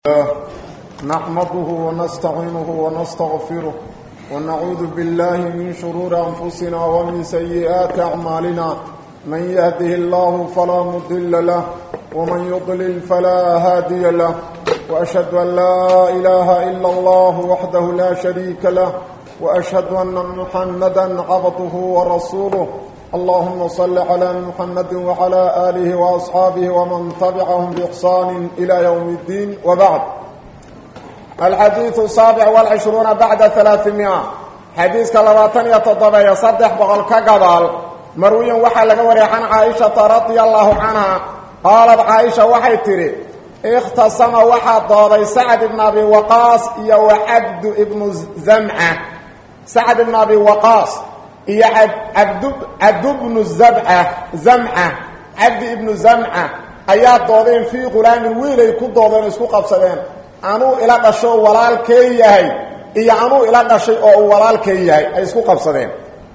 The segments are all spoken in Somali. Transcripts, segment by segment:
نحمده ونستعينه ونستغفره ونعوذ بالله من شرور أنفسنا ومن سيئات أعمالنا من يهده الله فلا مضل له ومن يضلل فلا هادي له وأشهد أن لا إله إلا الله وحده لا شريك له وأشهد أن محمدا عبده ورسوله اللهم صل على محمد وعلى آله وأصحابه ومن تبعهم بإحسان إلى يوم الدين وبعد الحديث السابع والعشرون بعد ثلاثمائة حديث كالباتن يتضبع يصدح بغل كقبال مروي وحا لقوري عن عائشة رضي الله عنها قالت عائشة وحي تري اختصم وحا ضابي سعد بن أبي وقاص يو عبد ابن زمعة سعد بن أبي وقاص iyo cabd cabd bnu zabca zamca cabdi ibnu zamca ayaa doodeen fii qulaamin wiilay ku doodeen isku qabsadeen anuu ila dhasho walaalkee yahay iyo anuu ila dhashay oo uu walaalkee yahay ay isku qabsadeen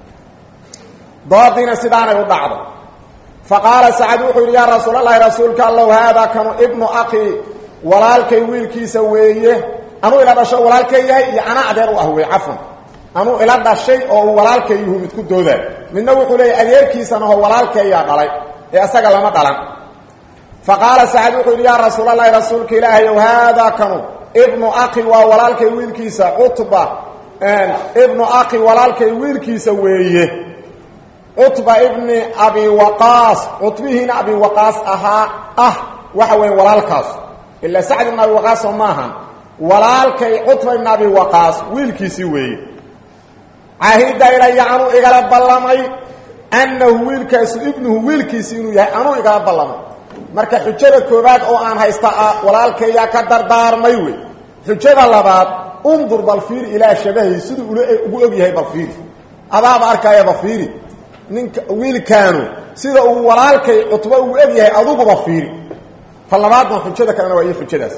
doodiina sidaanay u dhacdo fa qaala sacad wuxuu yidhi yaa rasuulalahi rasuulka allow haadaa kanu ibnu akii walaalkay wiilkiisa weeye anuu ila dhasho walaalkee yahay iyo anaa adeer u ah wey cafan anuu ila dhashay oo uu walaalkayyuhu mid ku doodaa midna wuxuu leeyahy adeerkiisana oo walaalkayaa dhalay ee isaga lama dhalan fa qaala sacad wuxuu yidhi yaa rasuulalahi rasuulka ilaahayow haadaa kanu ibnu akhi waa walaalkay wiilkiisa cutba ibnu akhi walaalkay wiilkiisa weeye cutba ibni abi waqaas cutbihiina abi waqaas ahaa ah waxa weeye walaalkaas ilaa sacd ibn abi waqaas oo maahan walaalkay cutba ibn abi waqaas wiilkiisii weeye caahida ilaya anuu igala ballamay annahu wiilkaasu ibnuhu wiilkiisi inuu yahay anuu igala ballamay marka xujada koowaad oo aan haysta ah walaalkayaa ka dardaarmay wey xujada labaad undur balfiiri ilaa shabahi siduu ugu og yahay balfiiri adaaba arkaya bafiiri ninka wiilkaanu sida uu walaalkay cutbo ugu og yahay aduguba fiiri ta labaadna xujada kalena waa iyo xujadaas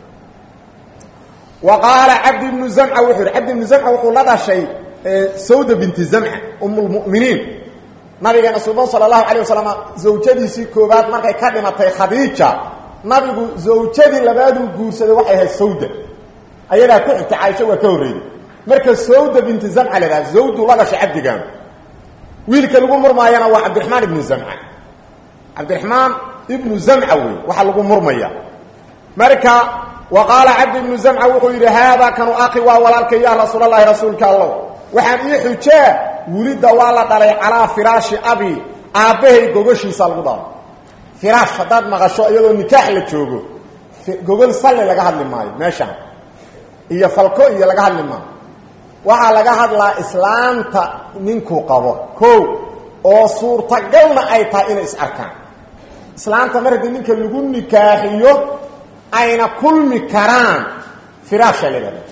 wa qaala cabdi ibnu zamca wuxuu yidhi cabdi ibnu zamca wuxuu la dhashay sawda binti zamca um lmuminiin nabigeena suban sala allahu calay wasalam zawjadiisii koowaad markay ka dhimatay khadiija nabigu zawjadii labaaduu guursaday waxay ahayd sawda ayadaa ku xigtay caaisha waa ka horreeyey marka sawda binti zamca la dhaha zawdu la dhashay cabdigaan wiilka lagu murmaayana waa cabdiraxmaan ibnu zamca cabdiraxmaan ibnu zamca wey waxaa lagu murmaya marka wa qaala cabdi ibnu zamca wuxuu yidhi haadaa kanu akhi waa walaalkay ya rasuulalahi rasuulka allow waxaan ii xujaa wulidda waa la dhalay calaa firaashi abi aabbahay gogoshiisa lagu dhalo firaash haddaad maqasho iyadoo nikaax la joogo gogol salli laga hadli maayo meeshaan iyo falko iyo laga hadli maayo waxaa laga hadlaa islaamta ninkuu qabo kow oo suurtagalna ay tahay inay is arkaan islaamta mar haddii ninka lagu nikaaxiyo ayna kulmi karaan firaasha la dhahda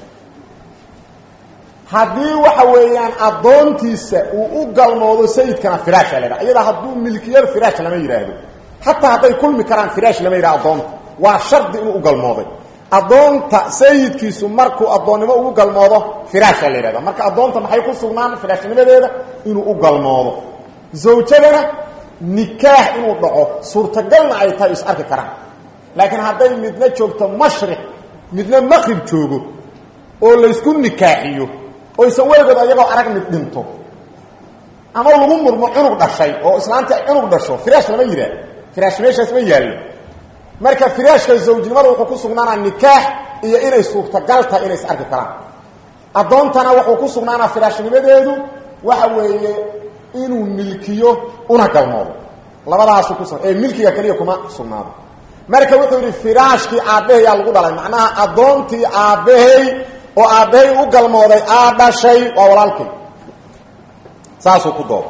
haddii waxa weeyaan addoontiisa uu u galmoodo sayidkana firaash la dhaha iyadaa hadduu milkiyada firaash lama yidhaahdo xataa hadday kulmi karaan firaash lama yidhahdo addoonta waa shardi inuu u galmooday addoonta sayidkiisu markuu addoonnimo ugu galmoodo firaasha la yidhahda marka addoonta maxay ku sugnaan firaashnimadeeda inuu u galmoodo zawjadana nikaax inuu dhaco suurtagalna ay tahay is arki karaan laakiin hadday midna joogto mashriq midna maqrib joogo oo laysku nikaaxiyo oysan weligood ayagoo arag mid dhinto ama lagu murmo cunug dhashay oo islaanta cunug dhasho firaash lama yidhaah firaash meeshaas ma yaallo marka firaashka zawjnimada wuxuu ku sugnaanaa nikaax iyo inay suurtagal tahay inay is arki karaan addoontana wuxuu ku sugnaanaa firaashnimadeedu waxa weeye inuu milkiyo una galmoodo labadaasu ku ee milkiga keliya kuma sugnaado marka wuxuu yidhi firaashkii aabbahayaa lagu dhalay macnaha addoontii aabbahay oo aabbahay u galmooday aa dhashay waa walaalkay saasuu ku dooda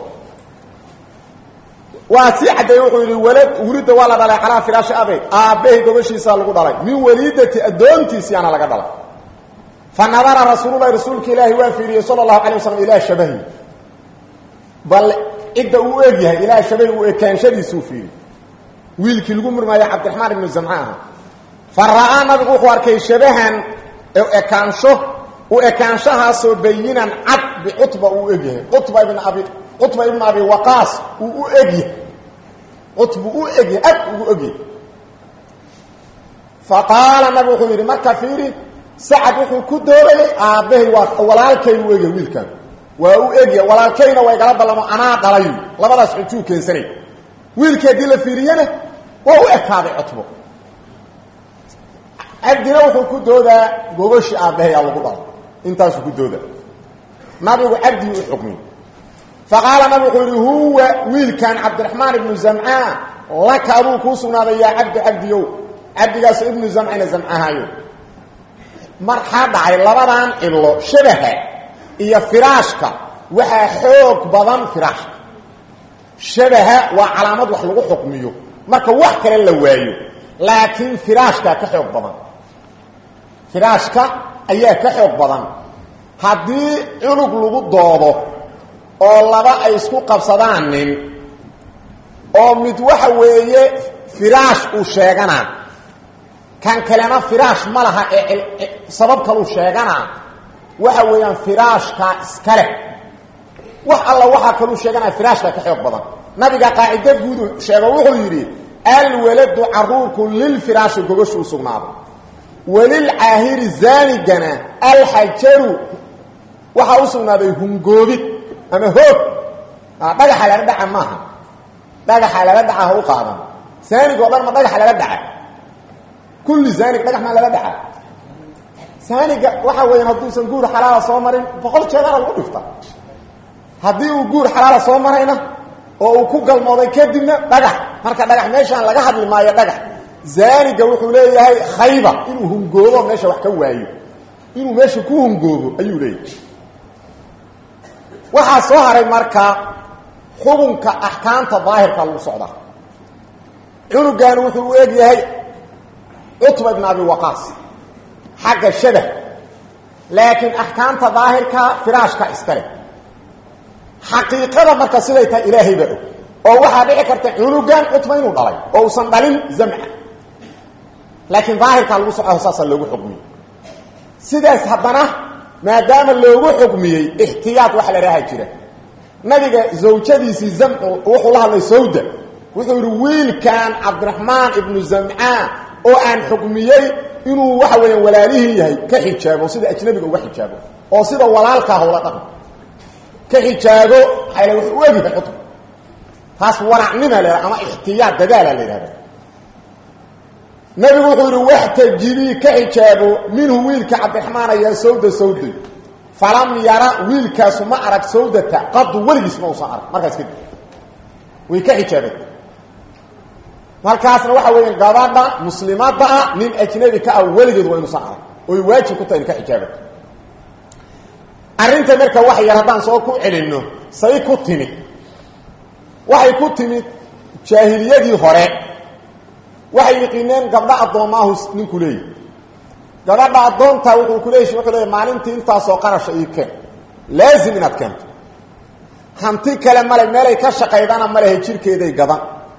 waa sii caddeeye wuxuu yidhi walad wulidda waa la dhalay calaa firaashi abey aabbahay gobashiisaa lagu dhalay min waliidati addoontiisiyaana laga dhalay fa nadara rasuululahi rasuulka ilaahi waa fiiriyey sala allahu calay waslam ilaa shabahi bal cidda uu eg yahay ilaa shabahi uu ekaanshadiisuu fiiriyey wiilkii lagu murmaayo cabdiraxmaan ibnu zamca aha fa ra'aa nabigu wuxuu arkay shabahan ekaansho u ekaanshahaasoo bayinan cad bicutba uu egyahay cutba ibn abi cutba ibn abi waqaas uu u egyahay cutbu u egyahay ad ugu egyahay faqaala nabi wuxuu yidhi marka fiiri sacad wuxuu ku doodayay aabbahay waa walaalkay u egya wiilkan waa u egya walaalkayna waa igala ballamo anaa dhalay labadaas xujuu keensanay wiilkii haddii la fiiriyana waa u ekaaday cutbo cabdina wuxuu ku doodaa gogoshi aabbahay aa lagu dhalay intaasuu ku dooda nabigu cabdigii u xukmiyey faqaala nabi wuxuu yidhi huwa wiilkan cabdiraxmaan ibnu zamcaa laka aduu kuu sugnaaday yaa cabdi cabdiyow cabdigaaso ibnu zamcina zamcahayo marxaa dhacay labadan cilo shabaha iyo firaashka waxaa xoog badan firaashka shabaha waa calaamad wax lagu xukmiyo marka wax kale la waayo laakiin firaashkaa ka xoog badan firaashka ayaa ka xoog badan haddii cunug lagu doodo oo laba ay isku qabsadaan nin oo mid waxa weeye firaash uu sheeganaa kan kalena firaash ma laha ee sabab kaluu sheeganaa waxa weeyaan firaashkaa iska leh wax alla waxaa kaluu sheeganaya firaashkaa ka xoog badan nabiga qaacida guudu sheego wuxuu yidhi alwaladu caruurku lilfiraashi gogashu u sugnaaday walilcaahiri zaanigana alxajaru waxaa u sugnaaday hungoobid ama hoog dhagaxa lala dhaca maaha dhagaxa lala dhaca ha u qaadan zaanig oo dhan ma dhagaxa lala dhaca kulli zaanig dhagax maa lala dhaca zaaniga waxa weeyaan hadduusan guur xalaala soo marin boqol jeedana lagu dhifta haddii uu guur xalaala soo marayna oo uu ku galmooday kadibna dhagax marka dhagax meeshaan laga hadli maayo dhagax zaaniga wuxuu leeyahay khayba inuu hungoobo meesha wax ka waayo inuu meesha ku hungoobo ayuu leeyahay waxaa soo haray marka xukunka axkaamta daahirka lagu socdaa cunugan wuxuu u eg yahay cutba ibn abi waqaas xagga shabah laakiin axkaamta daahirka firaashka iska leh xaqiiqada marka siday tahay ilaahay baa og oo waxaa dhici karta cunugan cutba inuu dhalay oo uusan dhalin zamca laakiin daahirkaa lagu socda saasaa loogu xukmiyey sidaas haddana maadaama loogu xukmiyey ixtiyaad waxa la dhaha jira nabiga zawjadiisii zamcu wuxuu la hadlay sawda wuxuu yidhi wiilkan cabdiraxmaan ibnu zamcaa oo aan xukmiyey inuu waxa weeyaan walaalihii yahay ka xijaabo sida ajnabiga uga xijaabo oo sida walaalkaa howla dhaqan ka xijaabo xayla wuxuu u egyahay xukm taas waracnima la ama ixtiyaad dadaala la yidhahda nabigu wuxuu yidhi waxtajibii ka xijaabo minhu wiilka cabdiraxmaan ayaa sawda sawday falam yara wiilkaasu ma arag sawdata qadu weligiis ma usan arag markaas kadib way ka xijaabeen halkaasna waxa weeyaan gabadha muslimadda ah nin ajnabi ka ah weligeed waa inuusan arag oy waajib ku tahay in ka xijaabato arrinta marka wax yar haddaan soo ku celinno say ku timid waxay ku timid jaahiliyadii hore waxay yiqiineen gabdho addoommaahu ninku leeyahy gabadha addoonta wuxuu ku leeyahy wuxuu leeyahy maalintii intaasoo qarasha ii keen laazim inaad keento hanti kale male meelay ka shaqaydana malehe jirkeeday gadan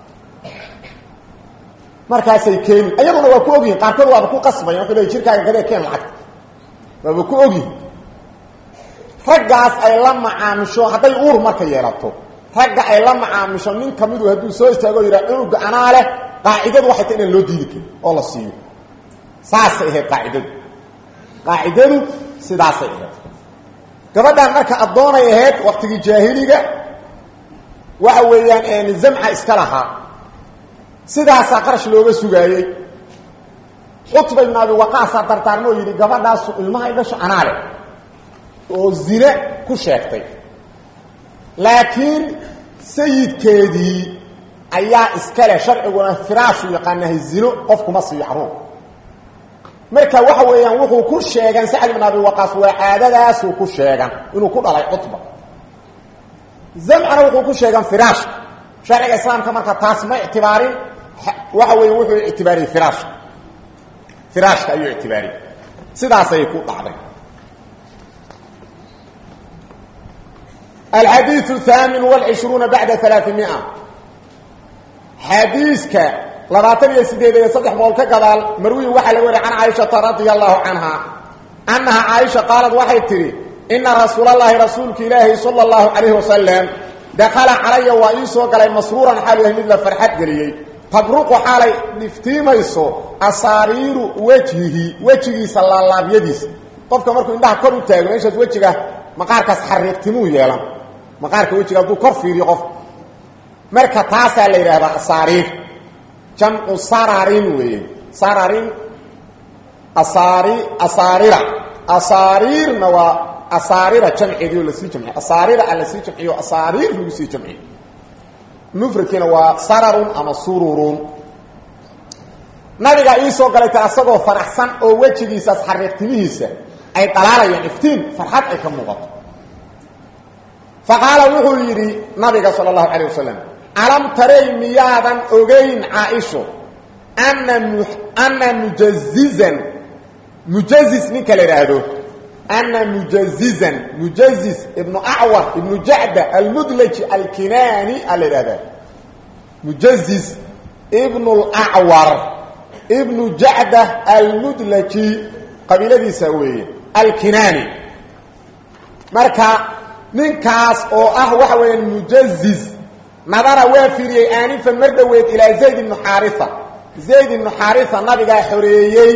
markaasay keeni ayaguna waa ku ogyihin qaarkood waaba ku qasbayan wuxuu leey jirkaaga gadee keen lacagta waaba ku ogyihin raggaas ay la macaamisho hadday uur marka yeelato ragga ay la macaamisho nin kamidu hadduu soo istaago yidhaha cunuga anaa leh qaacidadu waxay ta inaan loo diidi karin oo la siiyo saasay ahayd qaacidadu qaacidadu sidaasay ahayd gabadhan marka addoonay ahayd waktigii jaahiliga waxa weeyaan zamca iska lahaa sidaasaa qarash looga sugaayey cutba ibn abi waqaasaa dardaarmoo yidhi gabadhaasu ilmaha idhasho anaa leh oo zine ku sheegtay laakiin sayidkeedii ayaa iska leh sharciguna firaashu yaqaanahay zino qofkuma siiyo caruur marka waxa weeyaan wuxuu ku sheegan sacd ibn abi waqaas waa caadadaasuu ku sheegan inuu ku dhalay cutba zamcana wuxuu ku sheegan firaashka sharciga islaamka marka taas ma ictibaarin waxa weeye wuxuu ictibaariyey firaashka firaashka ayuu ictibaariyey sidaasay ku dhacday الحديث الثامن والعشرون بعد ثلاثمائة حديثك لباتن يسديد يصدح بولك قبال مروي وحل وري عن عائشة رضي الله عنها أنها عائشة قالت وحي تري إن رسول الله رسولك إلهي صلى الله عليه وسلم دخل علي وإيسو قال مسرورا حاله مثل فرحت قليي tabruqu xaalay dhiftiimayso asaariiru wejhihi wejigiisa laalaabyadiisa qofka markuu indhaha kor u taago meeshaas wejiga maqaarkaas xariiqtimuu yeelan maqaarka wejiga hadduu kor fiiriyo qof marka taasaa la yidhaahdaa asaariir jamcu sararin weeye sararin asaari asaarira asaariirna waa asaarira jamceedii oo lasii jamciyo asaarira a lasii jamciyo asaariir lagu sii jamciyo mufradkiina waa sararun ama sururun nabigaa ii soo galayta asagoo faraxsan oo wejigiisaas xariiqtimihiisa ay dhalaalayaan iftiin farxad ay ka muuqato fa qaala wuxuu yidhi nabiga sala allahu calayh wasalam alam taray miyaadan ogayn caaisho ana mu ana mujazizan mujazis ninka la idhaahdo ana mujazizan mujazis ibnu acwar ibnu jacda almudlaji alkinaani a la idhahdaa mujazis ibnu lacwar ibnu jacda almudlaji qabiiladiisa weeye alkinaani marka ninkaas oo ah waxa weeyaan mujazis nadara waa fiiriyey aanifan mar dhoweed ilaa zayd ibnu xaaria zayd ibnu xaaria nabigaa xoreeyey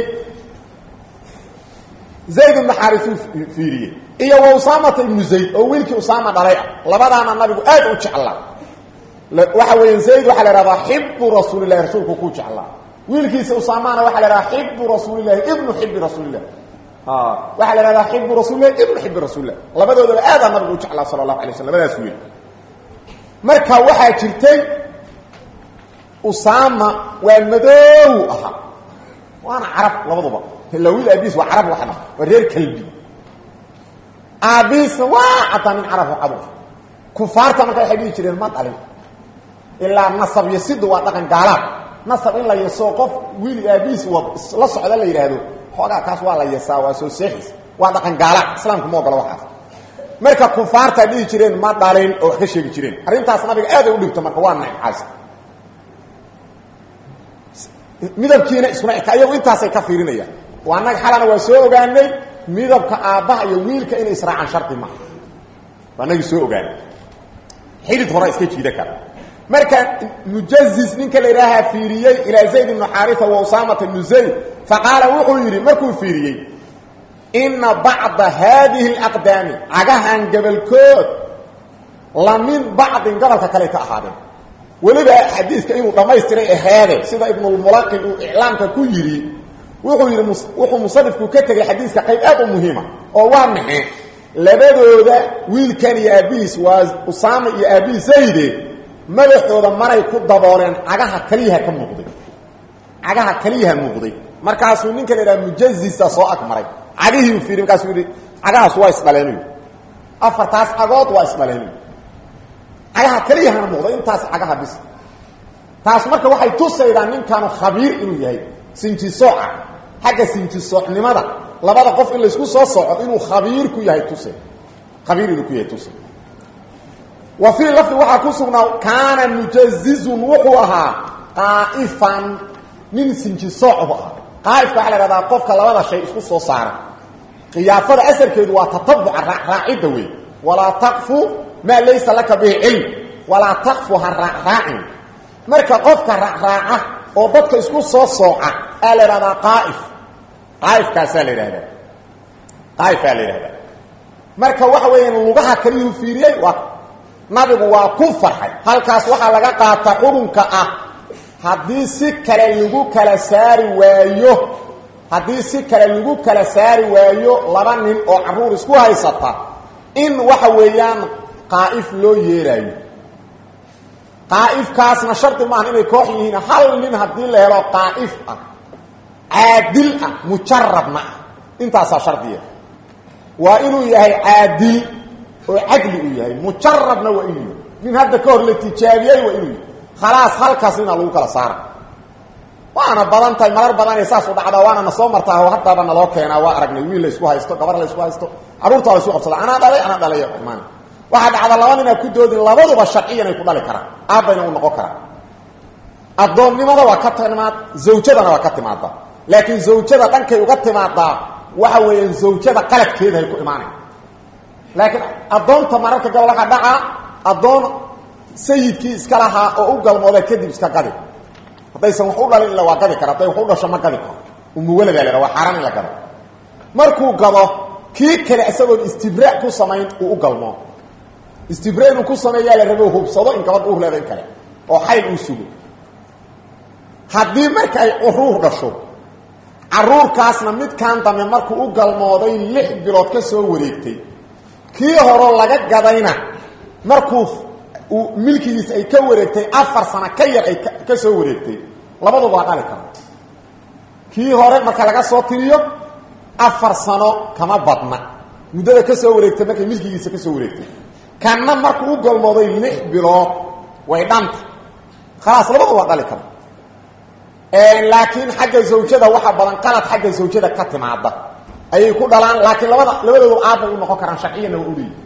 zayd ibnu xaariuu fiiriyey iyo wa usaamata ibnu zayd oo wiilkii usaama dhalay ah labadaana nabigu aad u jeclaa waxa weya zayd waxaa la ihahdaa xibu rasuulilahi rasuulku ku jeclaa wiilkiisa usaamana waxaa la ihahdaa xibu rasuulilahi ibnu xibi rasuulilah waxaa la ihahdaa xibu rasuulilahi ibnu xibi rasuulilah labadoodaba aadaa nabigu u jeclaa sala allahu alay slam labadaas wiil marka waxaa jirtay usaama waa madoow ahaa waana carab labaduba ila wiil aabiis waa carab waxna waa reer kalbi aabiisna waa caddaa nin carab cadu kufaarta marka waxay dhihi jireen ma dhalin ilaa nasab yasidu waa dhaqan gaalaad nasab in la yeso qof wiil aabiis la socda la yidhaahdo xoogaa kaas waa la yesaa waa soo seexis waa dhaqan gaalaad islaamku ma ogolo waxaas marka kufaartaa dhihi jireen ma dhalin oo wax ka sheegi jireen arrintaas nabiga aaday u dhigto marka waa naccaas midabkiina iskuma eka iyagu intaasay ka fiirinayaan waa nag xalana waa soo ogaanay midabka aabbaha iyo wiilka inay israacaan shardi maaha waa nagii soo ogaanay xidid horaa iska jiida kara marka mujazis ninka la idhaahaa fiiriyey ilaa zayd ibnu xaarisa wa usaamata ibnu zayd faqaala wuxuu yidhi markuu fiiriyey ina bacda haadihi alaqdaami cagahan gabalkood la min bacdin gobolka kale ka ahaadeen weliba xadiiska inuu dhammaystiray aheede sida ibnulmulaqin uu iclaamka ku yidhi wuxuu yidhi wuxuu musanifku ka tegay xadiiska qayb aad u muhiima oo waa maxe labadooda wiilkan iyo aabbihiis waa usaama iyo aabbihi zayde madaxooda maray ku dabooleen cagaha kaliyaha ka muuqday cagaha kaliyaha muuqday markaasuu ninka la idhaha mujazisa soo ag maray cagihiiu fiiri markaasuu yidhi cagahaas waa isdhaleenuy afartaas cagood waa isdhaleenuy cagaha keliyahana muuqda intaas cagaha bis taas marka waxay tusaydaa ninkaanu khabiir inuu yahay sinjisooca xagga sinjisoocnimada labada qof in laysku soo soco inuu khabiir ku yahay tuse khabiir inuu ku yahay tuse wa fii lafdi waxaa ku sugnaa kaana mujazizun wuxuu ahaa qaa'ifan nin sinjisooc bu ahaa qaa'ifka waxaa la ihahdaa qofka labada shay isku soo saara khiyaafada asalkeedu waa tatabuca raacidda wey walaa taqfu maa laysa laka bihi cilm walaa taqfu ha raacraacin marka qofka raacraaca oo dadka isku soo sooca aa la ihahdaa qaaif qaaifkaasaa la yidhahdaa qaaifaa la yidhahdaa marka waxa weeyaan lugaha kaliyuu fiiriyey waa nabigu waa ku farxay halkaas waxaa laga qaata xurunka ah haddii si kale lagu kala saari waayo haddii si kale lagu kala saari waayo laba nin oo carruur isku haysata in waxa weeyaan qaa'if loo yeelaayo qaa'ifkaasna shardi maaha inay koox yihiin hal nin haddii la helo qaa'if ah caadil ah mujarabna ah intaasaa shardiya waa inuu yahay caadil oo cadli uu yahay mujarabna waa inuu yahay nin hadda ka hor la tijaabiyey waa inuu yahay khalaas halkaas ninaa lagu kala saara waana badan tahay marar badanay saas u dhacdaa waana na soo martaa oo haddaaba naloo keenaa waa aragnay wiil la isku haysto gabar la isku haysto carruurtaa la isku qabsada anaa dhalay anaa dhalay maan waxaa dhacda laba ninaa ku doodin labaduba sharciyan ay ku dhali karaan aabbayna uu noqon karaa addoonnimada waa ka timaad zawjadana waa ka timaaddaa laakiin zawjada dhankay uga timaadaa waxa weeyaan zawjada qaladkeedahay ku imaanay laakiin addoonta mararka gabol waxaa dhacaa addoon sayidkii iska lahaa oo u galmooda kadib iska gadi haddaysan wax u dhalin ila waa gadi kara hadday wax u dhasho ma gadi karo umuwaladaa la waa xaaraan in la gado markuu gado kii kale isagoon istibraa ku samayn uu u galmoo istibra inuu ku sameeyaa la rabo hubsado in gabadha uur leeda in kale oo xayl uu sugo haddii marka ay curuur dhasho caruurkaasna midkan dambe markuu u galmooday lix bilood ka soo wareegtay kii horo laga gadayna markuu uu milkigiisa ay ka wareegtay afar sano ka yar ay ka soo wareegtay labaduba waa dhali kara kii hore marka laga soo tiriyo afar sano kama badna muddada ka soo wareegtay markay milkigiisa ka soo wareegtay kanna markuu u galmooday lix bilood way dhanta khalaas labadu waa dhali kara laakiin xagga zawjada waxa badan qalad xagga zawjada ka timaada ayay ku dhalaan laakiin labada labadoodu aabbay u noqon karaan sharciyana waa uleeyi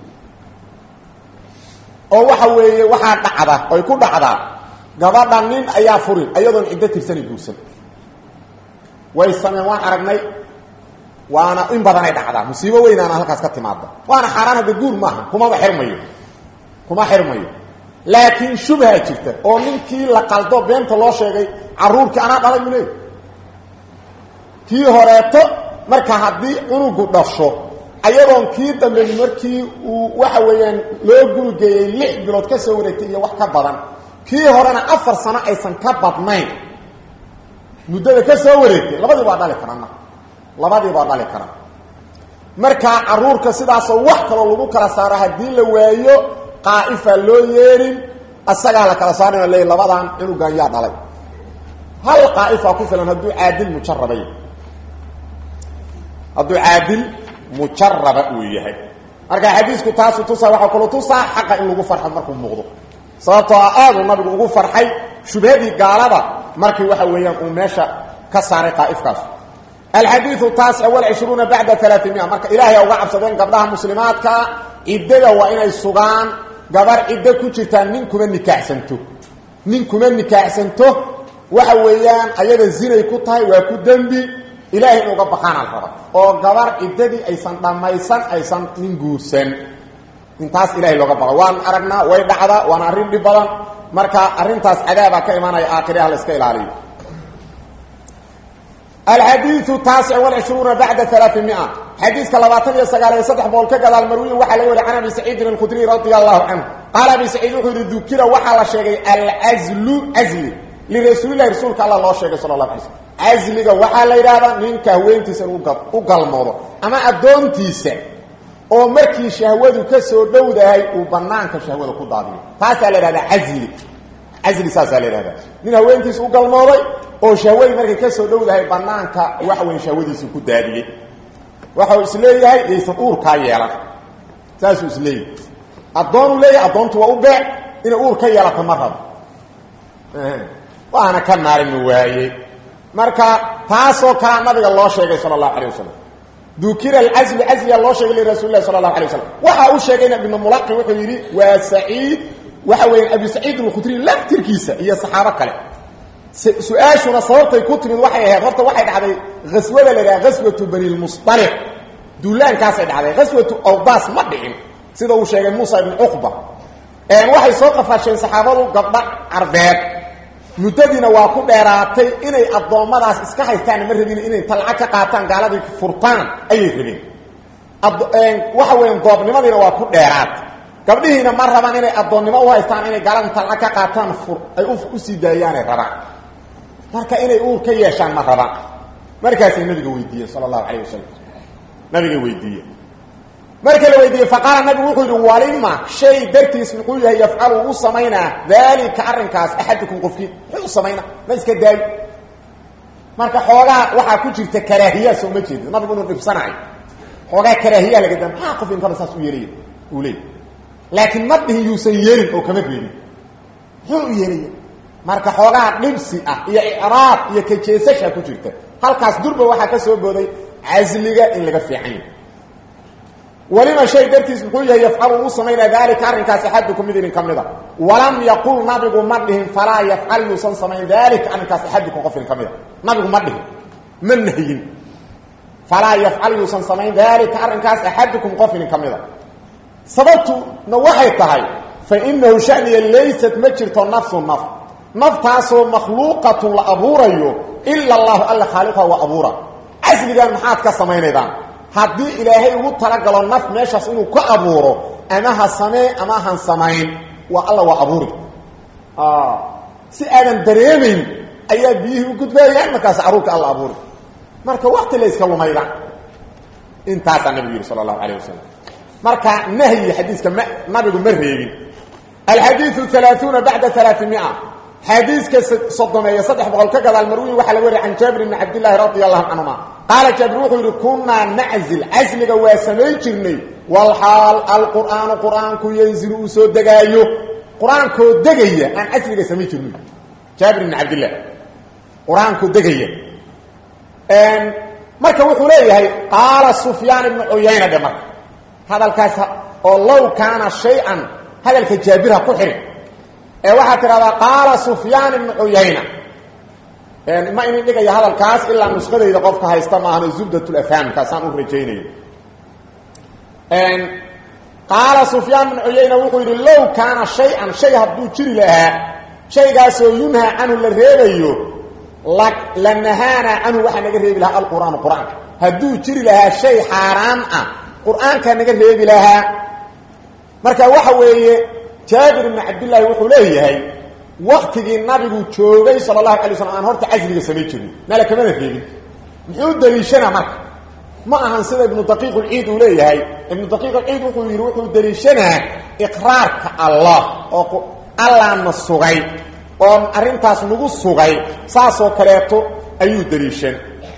oo waxa weeye waxaa dhacda oy ku dhacdaa gabadha nin ayaa furin ayadoon ciddo tirsani guursan way sameen waan aragnay waana in badanay dhacdaa musiibo weynaana halkaas ka timaada waana xaaraan hadda guur maaha kumaba xirmayo kuma xirmayo laakiin shubha jirta oo ninkii la qaldo beenta loo sheegay caruurkii anaa dhalay u leey kii horeeto marka haddii cunugu dhasho ayadoon kii dambe markii uu waxa weeyaan loo gurigeeyey lix bilood ka soo wareegtay iyo wax ka badan kii horena afar sano aysan ka badnayn muddada ka soo wareegtay labadii baa dhali karaan marka labadii baa dhali karaan markaa caruurka sidaasoo wax kaloo lagu kala saaro haddii la waayo qaa'ifaa loo yeerin asagaa la kala saarina leey labadan cunugan yaa dhalay hal qaa'ifaa ku filan hadduu caadil mujarabay hadduu caadil mujaraba uu yahay marka xadiisku taasu tusaa waxaa kaloo tusaa xaqa in lagu farxo markuu muuqdo sababtoo ah aaduu nabigu ugu farxay shubhadii gaalada markii waxa weeyaan uu meesha ka saaray qaa'ifkaas alxadiiu taasic walcishruuna bacda alaaimia marka ilaahay uga cabsadeen gabdhaha muslimaadka ciddada waa inay sugaan gabar ciddo ku jirtaa nin kuma nikaaxsanto nin kuma nikaaxsanto waxa weeyaan ayada zinay ku tahay waa ku dembi ilaahay in uga baqaana la raba oo gabar ciddadii aysan dhammaysan aysan nin guursan intaas ilahay looga baqo waan aragnaa way dhacdaa waana arrin dhib badan marka arrintaas cadaabaa ka imaanaya aakhiraha la iska ilaaliyo alxadiiu taasic walcishruuna bacda alaaimia xadiiska labaatan iyo sagaal iyo saddex boqol ka gadaal marwiyin waxaa laga wariy can abi saciidin alkhudriy radia allahu canhu qaala abi saciid wuxuu yihi dukira waxaa la sheegay alcazlu casli lirasuulilahi rasuulka alla loo sheegay sala la alay slm casliga waxaa la yidhaahdaa ninka haweentiisa in u galmoodo ama addoontiisa oo markii shahwadu ka soo dhowdahay uu banaanka shahwada ku daadiyo taasaa la yidhahdaa casli casli saasaa la yidhahdaa nin haweentiisa u galmooday oo shahwadii markay ka soo dhowdahay banaanka waxa weyn shahwadiisii ku daadiyey waxau isleeyahay yaysan uurkaa yeelan saasuu isleeyahay addoonuu leeyahay addoontu waa u beec inay uur ka yeelato ma rabo waana ka maalmi waaye marka taasoo kalea nabiga loo sheegay sala allahu alay wasalam dukira alcaslu casliga loo sheegay lirasuuli lahi sala allahu alay wasalam waxa uu sheegayna ibnu mulaqi wuxuu yidhi waa saciid waxa weeyaan abi saciid alkhudri laftirkiisa iyo saxaabo kale su-aashuna sababtay ku timid waxay ahayd horta waxay dhacday aswada la yidhaha gaswatu bani lmusطaliq duulaankaasay dhacday gaswatu awdaas ma dhicin sida uu sheegay muusa ibnu cuqba waxay soo qafaasheen saxaabadu gabdha carbeed muddadiina waa ku dheeraatay inay addoommadaas iska haystaan ma rabin inay talca ka qaataan gaaladii furtaan ayay rabeen waxa weya doobnimadiina waa ku dheeraatay gabdhihiina ma rabaan inay addoonnimo u haystaan inay gaalada talca ka qaataan ay usii daayaanay rabaan marka inay uur ka yeeshaan ma rabaan markaasay nabiga weydiiyeen sala allahu calayh wasalam nabiga weydiiye marka la weydiiyey faqaala nabigu wuxuu yidhi walima shay dartiis muxuu yahay yafcalu u samaynaa daalika arrinkaas axadukum qofkii muxuu u samaynaa ma iska daayo marka xoogaa waxaa ku jirta karaahiya soo ma jeedid nabigu inuu dhibsanayo xoogaa karaahiya laga daa maxaa qof inkana saas u yeelaya uu leeyay laakiin ma dhihin yuusan yeelin oo kama reebin muxuu u yeelaya marka xoogaa dhibsi ah iyo icraab iyo kajeesasha ku jirta halkaas durba waxaa ka soo booday casliga in laga fiican yahy walima shay dartiis muxuu yahay yafcalu uu samaynaa daalika arrinkaas axadukum mid idin ka mida walam yaqul nabigu ma dhihin falaa yafcal yuusan samayn daalika arrinkaas axadukum qof idin ka mida nabigu ma dhihin ma nahyin falaa yafcal yuusan samayn daalika arrinkaas axadukum qof idin ka mida sababtuna waxay tahay fa inahu shaniya laysat ma jirto nafsu naf naftaasoo makhluuqatun la abuurayo ila allahu alla khaaliqha waa abuura casligan maxaad ka samaynaydaan haddii ilaahay ugu talagalo naf meeshaas inuu ka abuuro ama ha samee ama han samayn waa alla waa abuuri si aadan dareemayn ayaa biyihii u gudbayaan markaas caruurka alla abuuri marka wakti la yska lumayda intaasaa nabigu yidhi sala allahu alayh wasalam marka nahyi xadiiska ma nabigu ma reebin alxadiiu alaaثuuna bacda alaaثimia xadiiska soddomeeya saddex boqol ka gadaal marwiyi waxaa laga wariya can jaabir bni cabdillaahi radi allahu canhuma qaala jaabir wuxuu yidhi kunaa naczil casliga waa samayn jirnay walxaal alqur'aanu qur'aanku yanzilu uu soo degaayo qur-aankoo degaya aan casliga samayn jirnay jaabir bni cabdillah qur-aankoo degaya marka wuxuu leeyahay qaala sufyaan ibnu cuyayna dhe marka hadalkaas oo low kaana shay-an hadalka jaabirha ku xihin ee waxaa tidhahdaa qaala sufyaan ibnu cuyayna ma inin dhigaya hadalkaas ilaa nusqadayda qofka haysta maahan zubdatulafhaam kaasaan u rajaynayo qaala sufyaan ibnu cuyayna wuxuu yidhi low kaana shay-an shay hadduu jiri lahaa shaygaasoo yunhaa canhu la reebayo la nahaana canhu waxaa naga reebi lahaa alqur'aanu qur-aanka hadduu jiri lahaa shay xaaraan ah qur-aankaa naga reebi lahaa marka waxa weeye jaabir ibnu cabdillaahi wuxuu leeyahay waktigii nabigu joogay sala allahu alay slam aan horta casliga samayn jirin nala kamana reebin muxuu daliishanaa marka ma ahan sida ibnu daqiiq ulciid uu leeyahay ibnu daqiiq ulciid wuxuu yidhi wuxuu daliishanaa iqraarka allah oo allaana sugay oo arrintaas nagu sugay saasoo kaleeto ayuu daliishan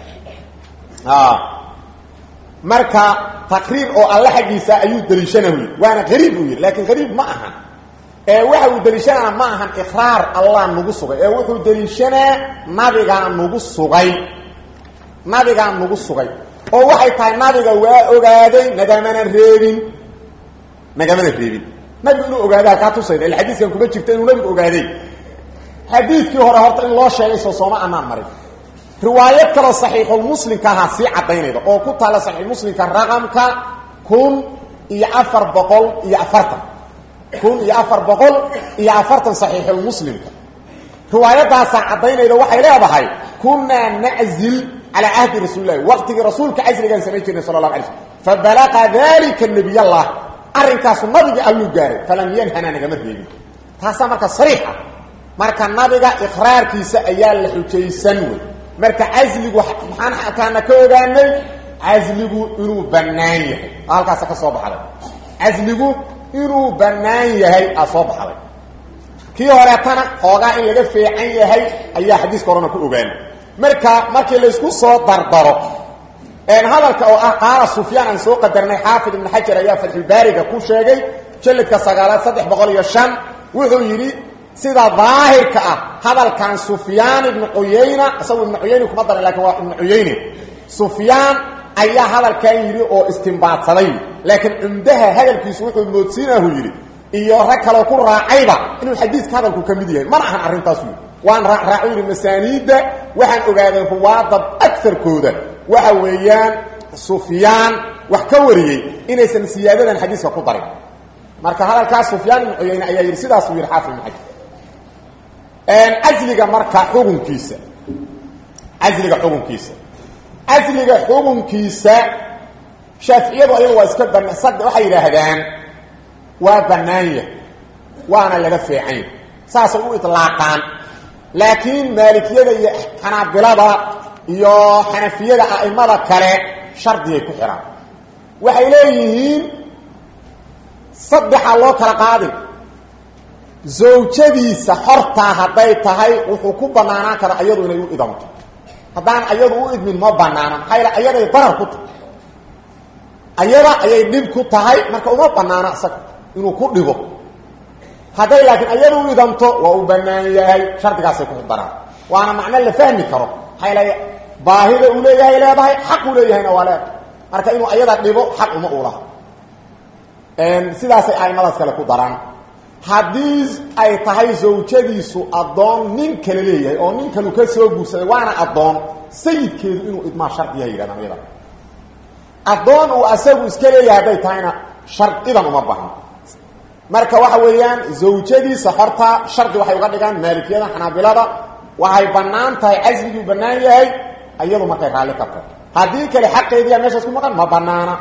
marka taqriir oo alle xaggiisa ayuu daliishana u yidhi waana qariib uu yidhi laakiin qariib ma ahan ee waxa uu daliishanaa ma ahan iqraar allah nagu sugay ee wuxuu daliishanaa nabigaa nagu sugay nabigaa nagu sugay oo waxay tahay nabiga waa ogaaday nagamana reebin nagamana reebin nabigu inuu ogaadaa kaa tusayda ila xadiiskan kuma jirta inuu nabigu ogaaday xadiidkii hore horta in loo sheegay soo sooma anaan marin riwaayad kaloo saxiixulmuslimka ahaa sii caddaynayda oo ku taalla saxiixulmuslimka raqamka kun iyo afar boqol iyo afartan kun iyo afar boqol iyo afartan saxiixulmuslimka riwaayadaasaa caddaynayda waxay leedahay kunaa naczil calaa cahdi rasuuli lahi waqtigii rasuulka casrigaan samayn jirnay sala allahu alay slm fabalaqa dalika nabiy allah arrinkaasu nabiga alluu gaaray falam yanhana nagama reebin taasaa marka sariixa marka nabiga iqraarkiisa ayaa la xujaysan wey marka casligu maxaan xataana ka ogaanay casligu inuu bannaan yahay halkaasa ka soo baxday casligu inuu bannaan yahay aa soo baxday kii horeetana xoogaa in laga fiican yahay ayaa xadiiska horena ku ogaanay marka markii laysku soo dardaro hadalka oo ah qaala sufyaan aan soo qadarnay xaafid ibn xajar ayaa fatxulbaariga ku sheegay jalladka sagaalaad saddex boqol iyo shan wuxuu yidhi sida daahirka ah hadalkan sufyaan ibnu cuyayna isagu ibnu cuyayne kuma daran lakin waa ibnu cuyayne sufyaan ayaa hadalkan yidhi oo istimbaadsaday laakiin cumdaha hadalkiisu wuxuu moodsiinahu yidhi iyo rag kaloo ku raacayba inuu xadiiska hadalku ka mid yahay mana ahan arrintaasu yidhi waan raacraaco yidhi masaaniidda waxaan ogaaday ruwaadda agarkooda waxa weeyaan sufyaan wax ka wariyey inaysan siyaadadan xadiiska ku darin marka hadalkaas sufyaan ibnu cuyayne ayaa yidhi sidaasuu yidhi xaafid ibnu xajar casliga marka xukunkiisa casliga xukunkiisa casliga xukunkiisa shaaficiyadu ayagu waa iska bana sad waxay yidhaahdaan waa bannaanya waana laga feecanya saasay u itlaaqaan laakiin maalikiyada iyo xanaabilada iyo xanafiyada a'imada kale shardigay ku xidhaan waxay leeyihiin saddexaa loo kala qaadin zawjadiisa xortaa hadday tahay wuxuu ku banaanaan karaa ayadu inay u idamto haddaan ayadu u idmin ma banaana maxaa yal ayaday darar ku tahay ayada ayay dhib ku tahay marka uma banaana isaga inuu ku dhibo hadday laakiin ayadu u idamto waa u banaan yahay shardigaasay ku daraan waana macno la fahmi karo maxaa yal baahida uu leeyahay leedahay xaq uu leeyahayna waa leedahay marka inuu ayada dhibo xaq uma u laha sidaasay aimadaas kale ku daraan haddii ay tahay zawjadiisu addoon nin kale leeyahay oo nin kalu ka soo guursaday waana addoon sayidkeedu inuu idmaa shardiyaha yidhahdaan iyada addoon uu asagu iska leeyahay hadday tahayna shardidan uma bahno marka waxa weeyaan zawjadiisa horta shardi waxay uga dhigaan maalikiyada xanaabilada waxay bannaan tahay casliguu bannaan yahay iyadu markay raalli ka tahay haddii kale xaqeediiya meeshaas ku maqan ma banaana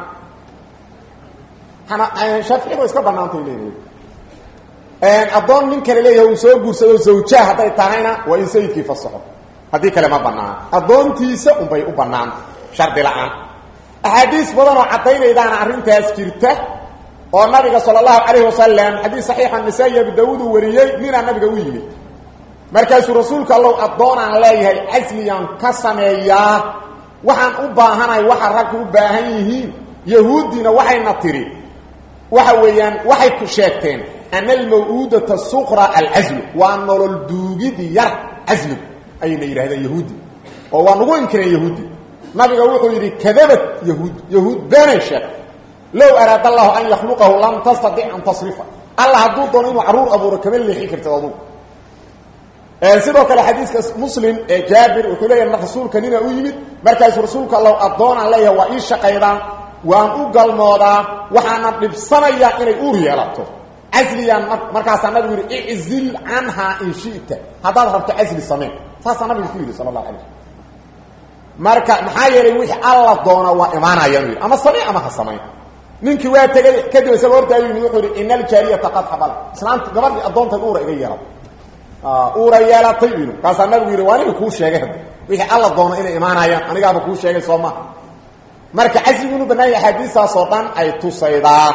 shaaficiyadu way iska banaantay leedahay addoon nin kale leeyahay uu soo guursado zawjaa hadday tahayna waa in sayidkii fasaxo haddii kale ma banaana addoontiisa unbay u banaanta shardi la-aan axaadiis badan oo caddaynaydaana arrintaas jirta oo nabiga sala allahu calayhi wasalam xadiis saxiixa nisaa-i abu daawuud uu wariyey ninaa nabiga u yimid markaasuu rasuulka allow addoonaan leeyahay casliyaan ka sameeyaa waxaan u baahanahay waxa ragku u baahan yihiin yahuuddiina waxayna tidhi waxa weeyaan waxay ku sheegteen ana almaw'uudata suqra alcaslu waa nolol duugid yar casligu ayayna yidhahdeen yahuuddi oo waa nagu inkireen yahuuddi nabiga wuxuu yidhi kadabad yahuud yahuud beenay sheeg low araada allahu an yakhluqahu lam tastadic an tasrifa alla hadduu doono inuu carruur abuuro kama leexin kartid adugu sidoo kale xadiiska muslim ee jaabir wuxuu leeyahay rasuulka nina u yimid markaasuu rasuulka allow addoonaan leeyahay waa ii shaqaydaan waan u galmoodaa waxaana dhibsanayaa inay uur yeelato casliyaan markaasaa nabigu yidhi iczil canhaa in shita haddaad rabto casli sameen saasaa nabigu ku yidhi sala allahu alay slm marka maxaa yeelay wixii alla doona waa imaanayaan yidhi ama samee ama ha samayn ninkii waa tegay kadib isagoo hortaagu yimid wuxuu yidhi ina aljaariyata qad xabala islaanta gabadhii addoontay uura iga yeelatay uura yeelatay inu kaasaa nabigu yidhi waa aniga kuu sheegay hadda wixii alla doono inay imaanayaan anigaaba kuu sheegay soo maha marka casligu inu bannaan yahay axaadiistaasoo dhan ay tusaydaa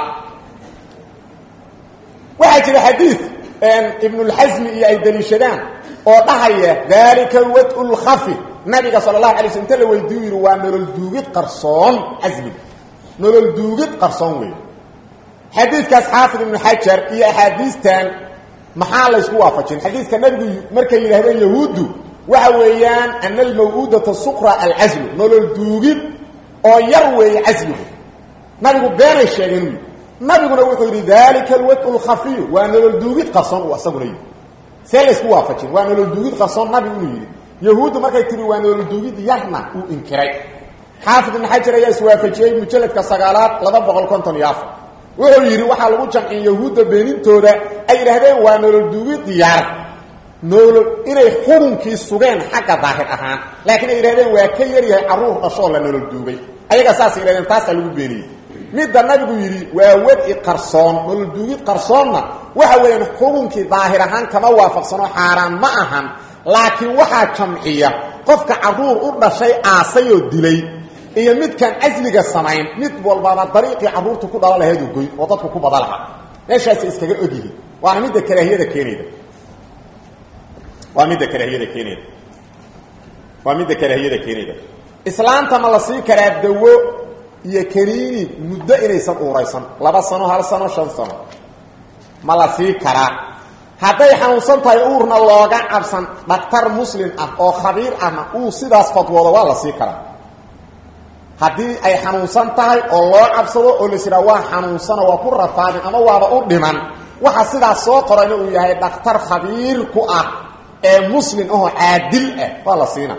waxaa jira xadiid ibnulxasmi iyo ay daliishadaan oo dhahaya daalika wad lkhafi nabiga sala allahu alay sl inta la weydiiyu yidhi waa nolol duugid qarsoon casliga nolol duugid qarsoon wey xadiidkaas xaafid ibnu xajar iyo axaadiistan maxaa laysku waafajin xadiidka nabigu markay yidhahdeen yahuuddu waxa weeyaan ana almaw'uudata suqra alcaslu nolol duugid oo yar weeye casligu nabigu beenay sheegeen u yidhi nabiguna wuxuu yidhi dalika alwadu lkhafiyu waa nolol duugid qarsoon uu asaguna yidhi see laysku waafajin waa nolol duugid qarsoon nabigu inuu yidhi yahuuddu markay tihi waa nolol duugid yarna uu inkiray xaafid ibn xajar ayaa iswaafajiyey mujalladka sagaalaad laba boqol konton iyo afar wuxuu yidhi waxaa lagu jamciyey yahuudda beenintooda ay yidhaahdeen waa nolol duugid yar nolol inay xurunkii sugeen xagga daahir ahaan laakiin ay yidhahdeen waa ka yaryahay carruur dhashoo la nolol duugay ayagaa saasay yidhahdeen taasaa lagu beeniyey midda nabigu yidhi waa wadi qarsoon nolol duugid qarsoonna waxa weeyaan xurunkii daahir ahaan kama waafaqsano xaaraan ma ahan laakiin waxaa jamciya qofka carruur u dhashay aasayoo dilay iyo midkaan casliga samayn mid walbaba dariiqii carruurtu ku dhala laheedu goy oo dadku ku bada lahaa meeshaasay iskaga ogyihiin waana midda karaahiyada keenayda waa midda karaahiyada keenayda waa midda karaahiyada keenayda islaanta ma la sii karaa dawo iyo kaniini muddo inaysan uuraysan laba sano hal sano shan sano ma la sii karaa hadday xanuunsan tahay uurna looga cabsan dhaktar muslim ah oo khabiir ahna uu sidaas fadwoodo waa la sii karaa haddii ay xanuunsan tahay oo loo cabsado oo las yidhaha waa xanuunsano waa ku rafaadin ama waaba u dhiman waxa sidaas soo qorayna uu yahay dhakhtar khabiir ku ah ee muslim ahoo caadil ah waa la siina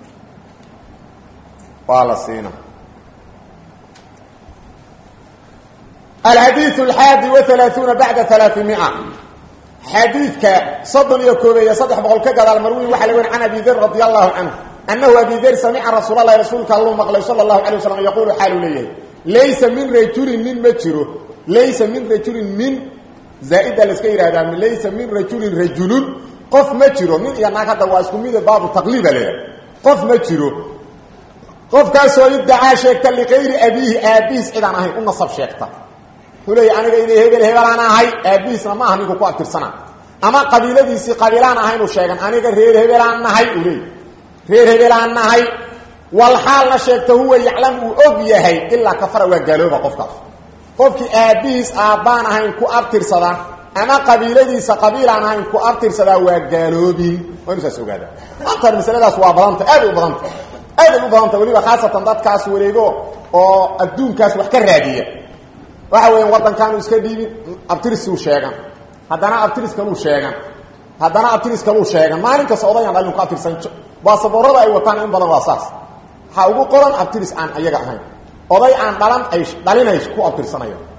waa la siina alxadiiث alxaadi waثalaaثuuna bacda alaaثimia xadiidka soddon iyo koobeeye saddex boqol ka gadaal marwi waxa laga wen can abi der radi allahu canhu anahu abi der samica rasuul alahi rasuulka alluu maqlay sala allahu alay waslam yaquulu xaaluu leeyahay laysa min rajulin nin ma jiro laysa min rajulin min zaaida laska yihahdaa laysa min rajulin rajulun qof ma jiro nin iyo naag hadda waa isku mide baabu taqliiba leeyahay qof ma jiro qofkaasoo iddacaa sheegta likayri abiihi aabihiis cidaan ahayn u nasab sheegta wuxuu leeya aniga inay hebel hebelaan ahay aabihiisna ma aha ninku ku abtirsana ama qabiiladiisii qabiilaan ahaynu sheegan aniga reer hebelaan nahay uu leey reer hebelaan nahay wal xaalna sheegta huwa yaclam uu og yahay ilaa kafara waa gaalooba qofkaas qofkii aabbihiis aabbaan ahayn ku abtirsada ama qabiiladiisa qabiilaan ahayn ku abtirsadaa waa gaaloobin waa inu saas ogaada maantan masaladaas waa badanta aaday u badanta aaday u badanta weliba khaasatan dadkaas wareego oo adduunkaas wax ka raadiya waxa weya waddankaanu iska dhiibin abtirisuu sheegan haddana abtiris kaluu sheegan haddana abtiris kaluu sheegan maalin kasta odayaan dhalin ku abtirsan baasaboorada ay wataan in badan waa saas waxaa ugu qoran abtiris aan ayaga ahayn oday aan dhalan ay dhalinay ku abtirsanayaan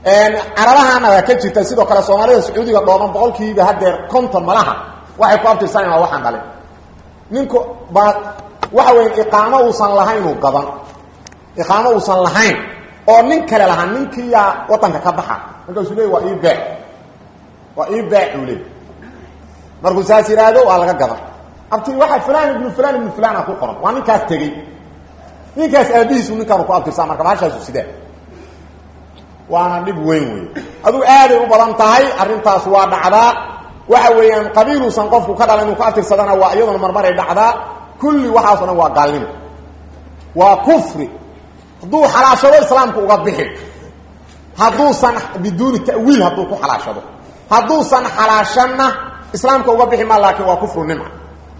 carabahana waa ka jirta sidoo kale soomaalida sacuudiga dhooban boqolkiiba hadeer konton malaha waxay ku abtirsanayaan waa waxaan dhalin ninku baa waxa weya iqaamo uusan lahaynuu gadan iqaamo uusan lahayn oo nin kale lahaa ninkiiyaa wadanka ka baxa markaasuu leey waa ii bee waa ii bee uu leey markuu saas yidhaahdo waa laga gadan abti waxa fulan ibnu fulan ibnu fulana ku qoran waa ninkaas tegey ninkaas aabihiisu ninkaanu ku abtirsaa marka bahashaasu sidee waana dhib weyn wey aduu aaday u badan tahay arrintaas waa dhacdaa waxa weeyaan qabiiluusan qofku ka dhala inuu ku abtirsadana waa iyaduna marmaray dhacdaa kulli waxaaso dhan waa gaalnimo waa kufri hadduu xalaashado islaamku uga bixi hadduusan biduuni ta'wiil hadduu ku xalaashado hadduusan xalaashanna islaamka uga bixi ma laakiin waa kufru nimca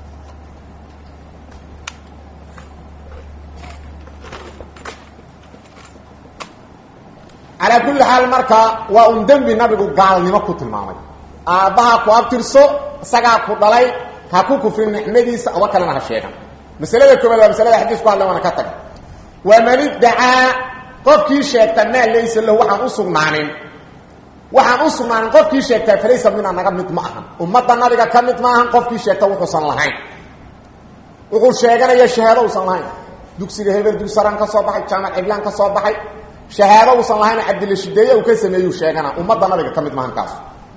calaa kulli xaal marka waa un dembi nabigu gaalnimo ku tilmaamay aabbaha ku abtirso isagaa ku dhalay ha ku kufrin nicmadiisa oba kalena ha sheegan masalada koobaad waa masalada xadiis ku hadla waana ka taga waman iddacaa qofkii sheegta maa laysa lahu waxaan u sugnaanin waxaan u sugnaanin qofkii sheegtaa falaysa mina naga mid ma ahan ummadda nabiga ka mid ma ahan qofkii sheegta wuxuusan lahayn wuxuu sheeganaya shahaado usan lahayn dugsiga hebel dugsaran ka soo baxay jaamac ciblaan ka soo baxay shahaado uusan lahayn cabdilla shideeye uu ka sameeyuu sheegana ummadda nabiga ka mid maahan kaas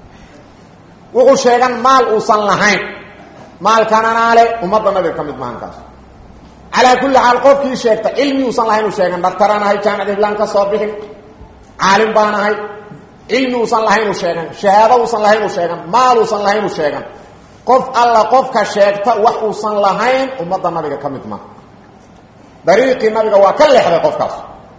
wuxuu sheegan maal uusan lahayn maalkananaale ummadda nabiga ka mid maahan kaas calaa kulli xaal qofkii sheegta cilmi uusan lahayn uu sheegan dhaktaraan ahay jaamac ciblaan ka soo bixin caalim baan ahay cilmi uusan lahayn uu sheegan shahaado uusan lahayn uu sheegan maal uusan lahayn uu sheegan qof alla qofka sheegta wax uusan lahayn ummadda nabiga ka mid maaha dariiqii nabiga waa ka leexday qofkaas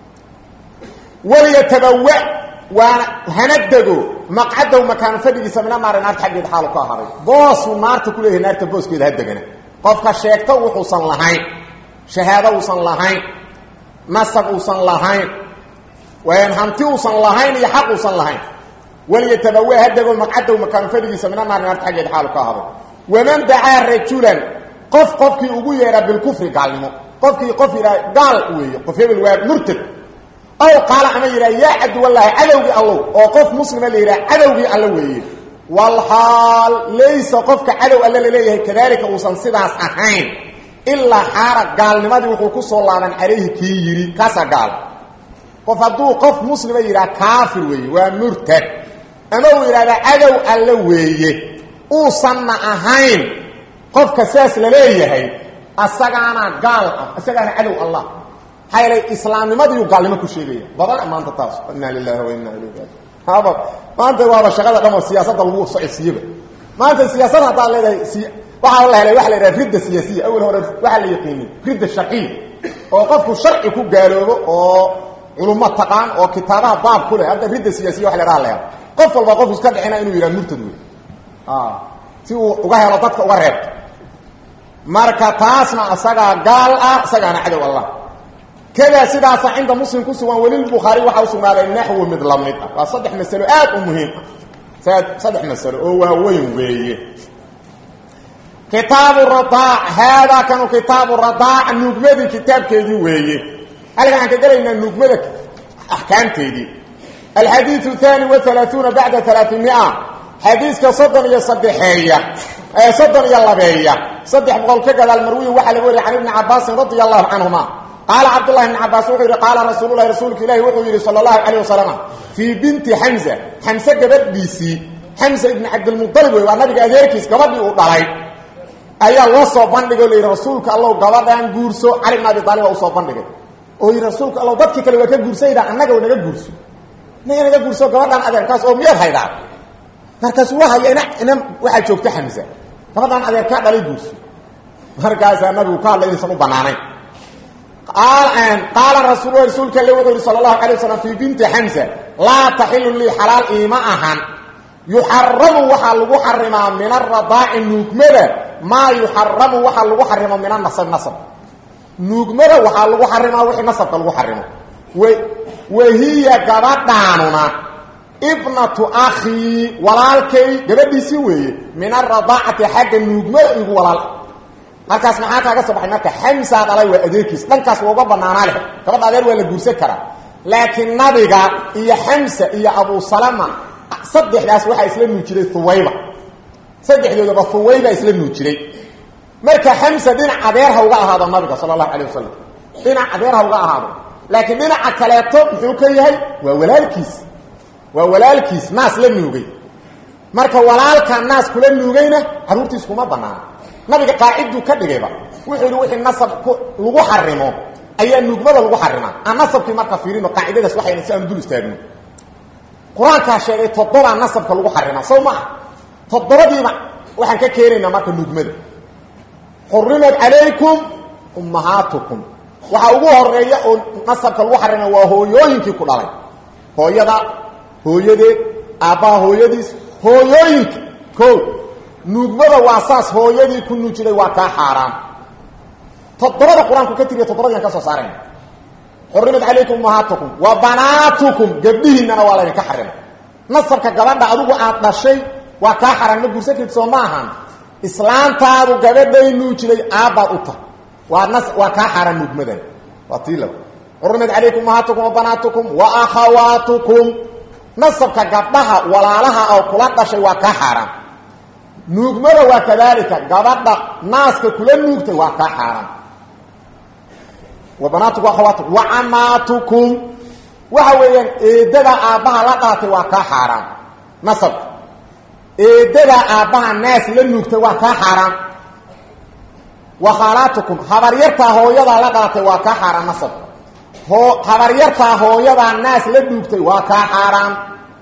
walyatabawa waana hana dego maqcadow makaano fadhigiisa mina naari naarta xaggeeda xaalu ka ahaaday boosuu naarta ku leeyahay naarta booskeeda ha degana qofka sheegta wuxuusan lahayn shahaado uusan lahayn nasab uusan lahayn hanti uusan lahayn iyo xaq uusan lahayn walyatabawa ha dego maqcadow makaano fadhigiisa mina naari naarta xaggeeda xaalu ka ahaaday waman dacaa rajulan qof qofkii ugu yeedhaa bilkufri gaalnimo qofkii qof yidhaha gaal weeye qof hebel waa murtad ow qaala ama yidhaha yaa caduwallaahi cadowgii allow oo qof muslima la yidhaha cadowgii alla weeye walxaal laysa qofka cadow alle laleeyahay kadaalika uusan sidaas ahayn ilaa xaara gaalnimadii wuxuu ku soo laaban calayhi kii yidhi kaasaa gaal qof hadduu qof muslima yidhaha kaafir weeye waa murtad ama uu yidhahda cadow alle weeye uusanna ahayn qofka saas la leeyahay asagaana gaal ah isagaana cadow allah maxaa yeelay islaamnimadiiu gaalnimo ku sheegaya badan maanta taas inna lilahi wa inna ilayhi raajiun haba maanta waaba shaqada dhan oo siyaasadda lagu socodsiiyeba maanta siyaasada haddaad leedahay si waxaa la helay waxa la yidhaha ridda siyaasiya awel hore waxaa la yaqiinay ridda sharciya oo qofku sharci ku gaaloobo oo culummo taqaan oo kitaabaha baab ku leh hadda ridda siyaasiya waxa la yhaha leha qof walba qof iska dhicina inuu yidhaha murtad wey si uu uga helo dadka uga reebto marka taasna isagaa gaal ah isagaana cadow allah kadaa sidaasa cinda muslim ku sugan welilbukhaari waxaa usugnaaday naxwu mid la mid ah waa saddex masalo aad u muhiim ah saddex masalo oo waaweyn weeye kitaabu radaac haadaa kanu kitaabu radaac nuugmadii kitaabkeedii weeye halkan aan ka gelaynaa nuugmada axkaamteedii alxadiiu haani waalaauuna bacda alaaimia xadiiska soddon iyo saddexeeya soddon iyo labeeya saddex boqol ka gadaal marwiyi waxaa laga wariya can ibni cabaasin radia allahu canhuma qaala cabdulahi bn cabaas wuxuu yidhi qaala rasuululahi rasuulka ilahi wuxuu yidhi sala allahu calayh wasalam fii binti xamza xamse gabadhiisii xamza ibni cabdilmualib wey waa nabiga adeerkiis gabadhii uu dhalay ayaa loo soo bandhigay o la yidhi rasuulka allow gabadhaan guurso cali bn abi aalib baa usoo bandhigay oo yidhi rasuulka allow dadkii kale waa ka guursayda annaga naga guurso naga naga guurso gabadhaan adeerkaas oo miyaad haydaa markaasu waa haya ina ina waxaa joogta xamza gabadhaan adeerkaa dhalay guurso markaasaa nabigu ka hadlay inaysan u banaanayn qaala rasuul rasuulka alle wuxuu yihi sala allahu alay waslam fii binti xamza laa taxilu lii xalaal iima ahan yuxaramu waxaa lagu xarimaa min aradaaci nuugmada maa yuxaramu waxaa lagu xarimo min anasab nasab nuugmada waxaa lagu xarimaa wixii nasabka lagu xarimo wahiya gabadhaanuna ibnatu akhii walaalkay gabadhiisii weeye min aradaacati xagga nuugmada igu walaal halkaas maxaa kaaga soo baxay marka xamsaa dhalay waa adeerkiis dhankaas waa uga banaanaa leh gabadha adeer waa la guursan karaa laakiin nabiga iyo xamsa iyo abu salama saddexdaas waxaa isla nuujiray huwayba saddexdoodaba huwayba isla nuujiray marka xamsa dhinac adeer ha uga ahaado nabiga sala allahu calay wasalam dhinac adeer ha uga ahaado laakiin dhinaca kaleeto muxuu ka yahay waa walaalkiis waa walaalkiis naas la nuugay marka walaalka naas kula nuugayna caruurtiis kuma banaana nabiga qaaciduu ka dhigayba wuxuu yidhi wixii nasab lagu xarimo ayaa nuugmada lagu xarimaa aan nasabkii marka fiirino qaacidadaas waxayna si aan dul istaagno qur-aankaa sheegay toddobaa nasabka lagu xarimaa sow maaha toddobadiiba waxaan ka keenaynaa marka nuugmada xurimat calaykum ummahaatukum waxaa ugu horeeya oo nasabka lagu xarima waa hooyooyinkii ku dhalay hooyada hooyadeed aabbaha hooyadiis hooyooyinka ko nuugmada waa saas hooyadii ku nuujiday waa kaa xaaraan toddobada qur-aanku ka tiriya toddobadiian ka soo saarayna xurimat calaykum ummahaatukum wa banaatukum gabdhihiinana waa laydinka xarimay nasabka gabadha adigu aad dhashay waa kaa xaraan ma guursan karti soo ma ahan islaantaadu gabadhay nuujiday aabbaad u tahay waa nas waa kaa xaaraan nuugmadan waa tii laba xurimat calaykum ummahaatukum wa banaatukum wa akhawaatukum nasabka gabdhaha walaalaha oo kula dhashay waa kaa xaaraan nuugmada waa kadaalika gabadha naaska kula nuugtay waa kaa xaaraan wa banaatukum akhawaatukum wa camaatukum waxa weeyaan eedada aabbaha la dhalatay waa kaa xaaraan nasabka eedada aabbaha naas la nuugtay waa kaa xaaraan wa khaalaatukum habaryartaa hooyadaa la dhalatay waa kaa xaaraan nasabka hoo habaryartaa hooyadaa naas la nuugtay waa kaa xaaraan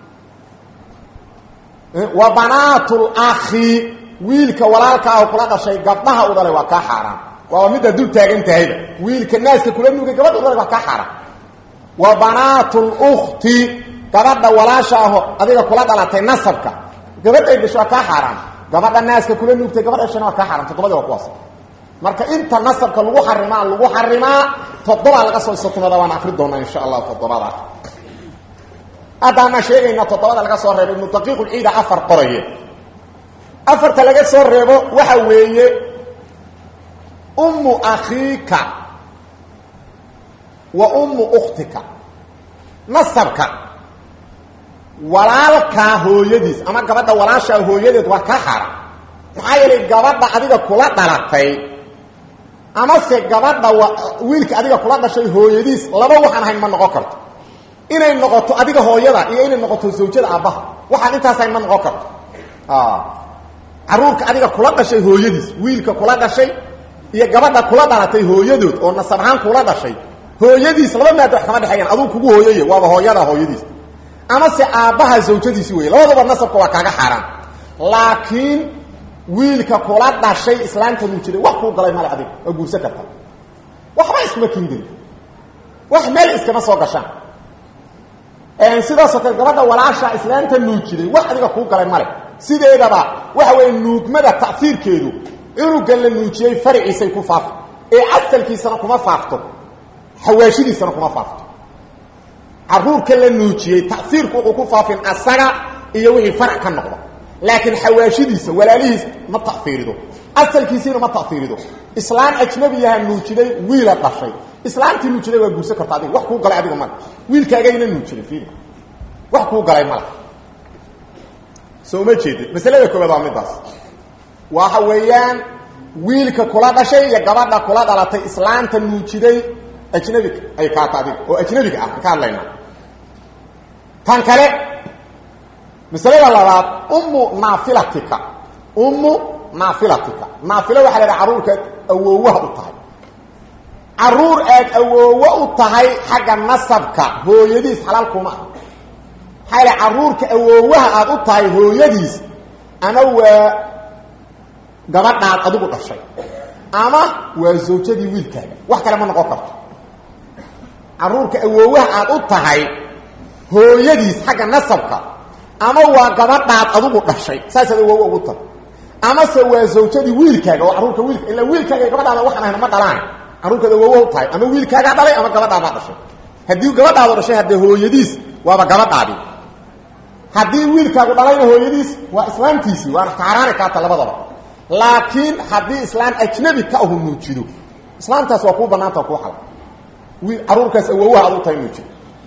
wa banaatul akhi wiilka walaalka ah kula dhashay gabdhaha u dhalay waa kaa xaaraan waaba middaa dul taagan tahayba wiilka naaska kula nuugay gabadha u dhalay waa kaa xaaraan wa banaatul ukhti gabadha walaasha aho adiga kula dhalatay nasabka gabadhay dhasho waa kaa xaaraan gabadha naaska kula nuugtay gabadha dhashana waa kaa xaaraan toddobadii waa kuwaas marka inta nasabka lagu xarimaa lagu xarimaa toddobaa laga soo istatimada waan akri doonaa insha allah toddobada haddaana sheegayna toddobada laga soo reebo ibnu daqiiqulciida afar qoraye afarta laga soo reebo waxa weeye ummu akhiika wa ummu ukhtika nasabka walaalkaa hooyadiis ama gabadha walaashaa hooyadeed waa kaa xaaraan maxaa yeelay gabadha adiga kula dhalatay amase gabadha wiilka adiga kula dhashay hooyadiis laba waxaan ahayn ma noqon karto inay noqoto adiga hooyada iyo inay noqoto zawjada aabbaha waxaan intaas ahayn ma noqon karto caruurka adiga kula dhashay hooyadiis wiilka kula dhashay iyo gabadha kula dhalatay hooyadood oo nasab ahaan kula dhashay hooyadiis laba maada wax kama dhexeeyaan aduu kugu hooyaya waaba hooyada hooyadiis amase aabbaha zawjadiisi wey labadaba nasabka waa kaaga xaaraan laakiin wiilka kula dhashay islaamta nuu jiray wax kuu galay male adiga waa guursan karta waxba iskuma kindin wax meel iskama soo gashaan sidaasoo kale gabadha walaasha islaamta nuu jiray wax adiga kuu galay male sideedaba waxa weeye nuugmada ta'fiirkeedu cunugan la nuujiyey farciisay ku faafto ee asalkiisana kuma faafto xawaashidiisana kuma faafto caruurka la nuujiyey ta'fiirku wuxuu ku faafin asaga iyo wixii farac ka noqda laakiin xawaashidiisa walaalihiis ma tafiirido asalkiisiina ma tafiirido islaam ajnabiyaha nuujiday wiila dhashay islaamtii nuujiday waa guursan karta adiga wax kuu galay adiga male wiilkaagayna nuujiday fiiri wax kuu galay male soo ma jeedid masalada koobaad waa midaas waxa weeyaan wiilka kula dhashay iyo gabadha kula dhalatay islaamta nuujiday ajnabiga ay kaata adiga oo ajnabiga ah ka hadlaynaa tan kale masalada labaad ummu naafilatika ummu naafilatika naafila waxaa la dhaha carruurka awoowaha u tahay carruur aad awoowo u tahay xagga nasabka hooyadiis xalaal kuma ah maxaa la carruurka awoowaha aad u tahay hooyadiis ama waa gabadhaad adigu dhashay ama waa zawjadii wiilkaaga wax kale ma noqon karto carruurka awoowaha aad u tahay hooyadiis xagga nasabka ama waa gabadhaad adigu dhashay saasaad awoowo ugu tahay amase waa zawjadii wiilkaaga oo carruurka wiilka ila wiilkaaga iyo gabadhaada waxaan ahayna ma dhalaan carruurkaad awoowo u tahay ama wiilkaagaa dhalay ama gabadhaadaa dhashay haddii gabadhaadu dhashay haddee hooyadiis waaba gabadhaadii haddii wiilkaagu dhalayna hooyadiis waa islaamtiisii waana kaaraani kaata labadaba laakiin haddii islaam ajnabi ka ahu nuujido islaamtaas waa kuu banaanta waa kuu xala wiil carruurkaas awoowaha ad u tahay nuujido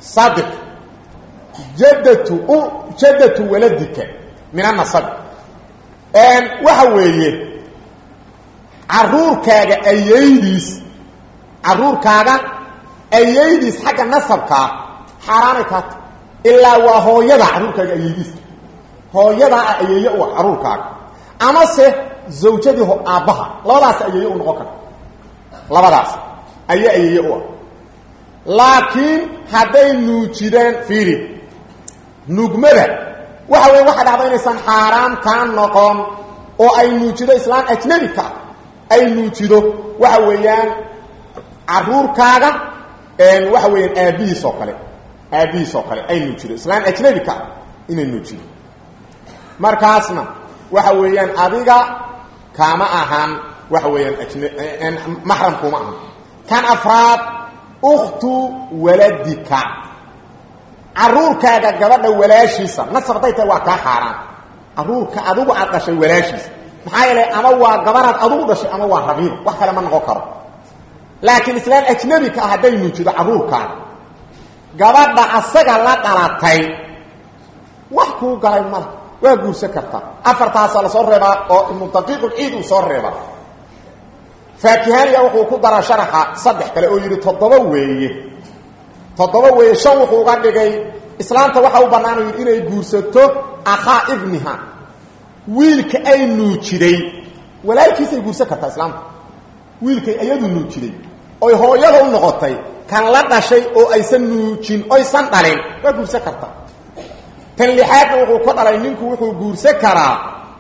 saddex jaddatu jaddatu waladika min anasab waxa weeye caruurkaaga ayaydiis caruurkaaga ayaydiis xagga nasabkaa xaaraanay kaata ilaa waa hooyada caruurkaaga ayaydiis hooyadaa ah ayeeye u ah caruurkaaga amase zawjadii aabbaha labadaas ayeeye u noqon karta labadaas ayaa ayeeye u ah laakiin hadday nuujidaan fiiri nugmada waxa weya waxa dhacda inaysan xaaraam kaa noqon oo ay nuujido islaan ajnabika ay nuujido waxa weeyaan caruurkaaga waxa weeyaan aabbihiis oo kale aabbihiis oo kale ay nuujido islaan ajnabika inay nuujido markaasna waxa weeyaan adiga kaama ahaan waxa weeyaan ajn maxram kuma ahan kan afraad ukhtu waladika caruurkaaga gabadha walaashiisa nasab hadday tahay waa kaa xaaraan caruurka adigu aad dhashay walaashiisa maxaa yeelay ama waa gabanaad adigu dhashay ama waa rabiib wax kale ma noqon karo laakiin islaan ajnabika ah hadday nuujido caruurkaaga gabadha asaga la dhalatay wax kuu galay mala waa guursan kartaa afartaasaa lasoo reebaa oo ibnu daqiiqulciid uu soo reebaa faakihaniya wuxuu ku dara sharaxa saddex kale oo yidhi toddoba weeye toddoba weeye shan wuxuu uga dhigay islaamta waxa u bannaan u yidhi inay guursato akhaa ibniha wiilka ay nuujiday walaalkiisay guursan kartaa islaamta wiilkay iyadu nuujiday oy hooyada u noqotay kan la dhashay oo aysan nuujin oysan dhalin waa guursan kartaa tan lixaadna wuxuu ka dhalay ninku wuxuu guursan karaa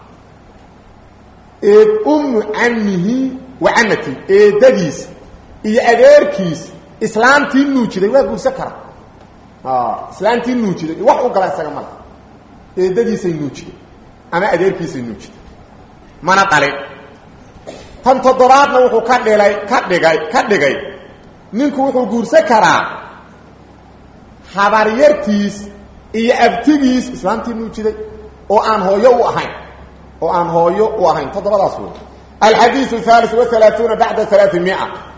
eed ummu camihi wa camati eedadiis iyo adeerkiis islaamtii nuujiday waa guursan karaa islaamtii nuujiday wax u gala isaga male eedadiisay nuujiday ama adeerkiisay nuujiday mana dhalin tan toddobaadna wuxuu ka dhilay ka dhigay ka dhigay ninku wuxuu guursan karaa habaryartiis iyo abtigiis islaamtii nuujiday oo aan hooyo u ahayn oo aan hooyo u ahayn toddobadaas wey alxadiiu halis waalaauuna bacda alaaimia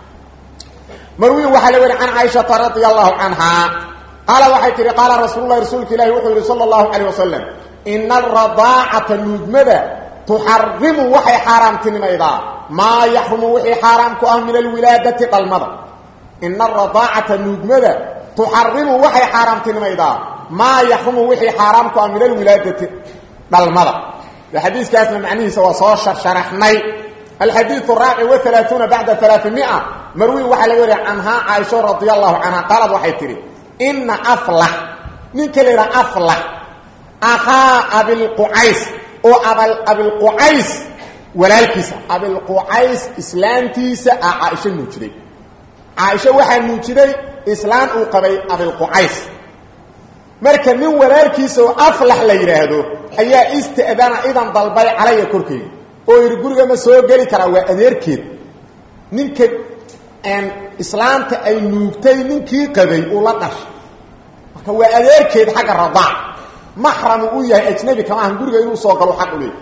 marwiin waxaa la weri can caaishata radia allahu canhaa qaala waxay tihi qaala rasuululahi rasuulka ilahi wuxuu yihi sala allahu calayh wasalam ina alradaacata nuugmada tuxarimu waxay xaaraamtinimaydaa maa yaxrumu wixii xaaraam ku ah min alwilaadati dhalmada ina alradaacata nuugmada tuxarimu waxay xaaraamtinimaydaa maa yaxrumu wixii xaaraam ku ah min alwilaadati dhalmada xadiiskaasna macnihiisa waa soo sharaxnay alxadiiu raaci waalaauuna bacda alaaimia marwiin waxaa laga wariya canhaa caaisho radi allahu canha qaalad waxay tidhi ina aflax ninka la yidhaha aflax akhaa abilqucays oo abilqucays walaalkiisa abilqucays islaantiisa a caaisho nuujiday caaisho waxaa nuujiday islaan uu qabay abilqucays marka nin walaalkiisa oo aflax la yidhaahdo ayaa ista'dana idan dalbay calaya korkeyga oo yidhi guriga ma soo geli karaa waa adeerkeed ninka islaanta ay nuugtay ninkii qabay uu la dhashay marka waa adeerkeed xagga radaac maxramu u yahay ajnabi kama ahan guriga inuu soo galo xaq u leey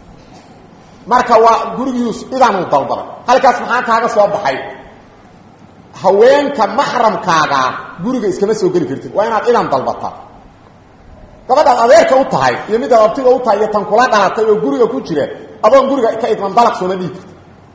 marka waa gurigiius idanuu dalbaday halkaas maxaa kaaga soo baxay haweenka maxramkaagaa guriga iskama soo geli kartid waa inaad idan dalbataa gabadhaad adeerka u tahay iyo midaad abtiga u tahay iyo tan kula dhalatay oo guriga ku jira adoon guriga ka idman dalaq sooma dhiigi karti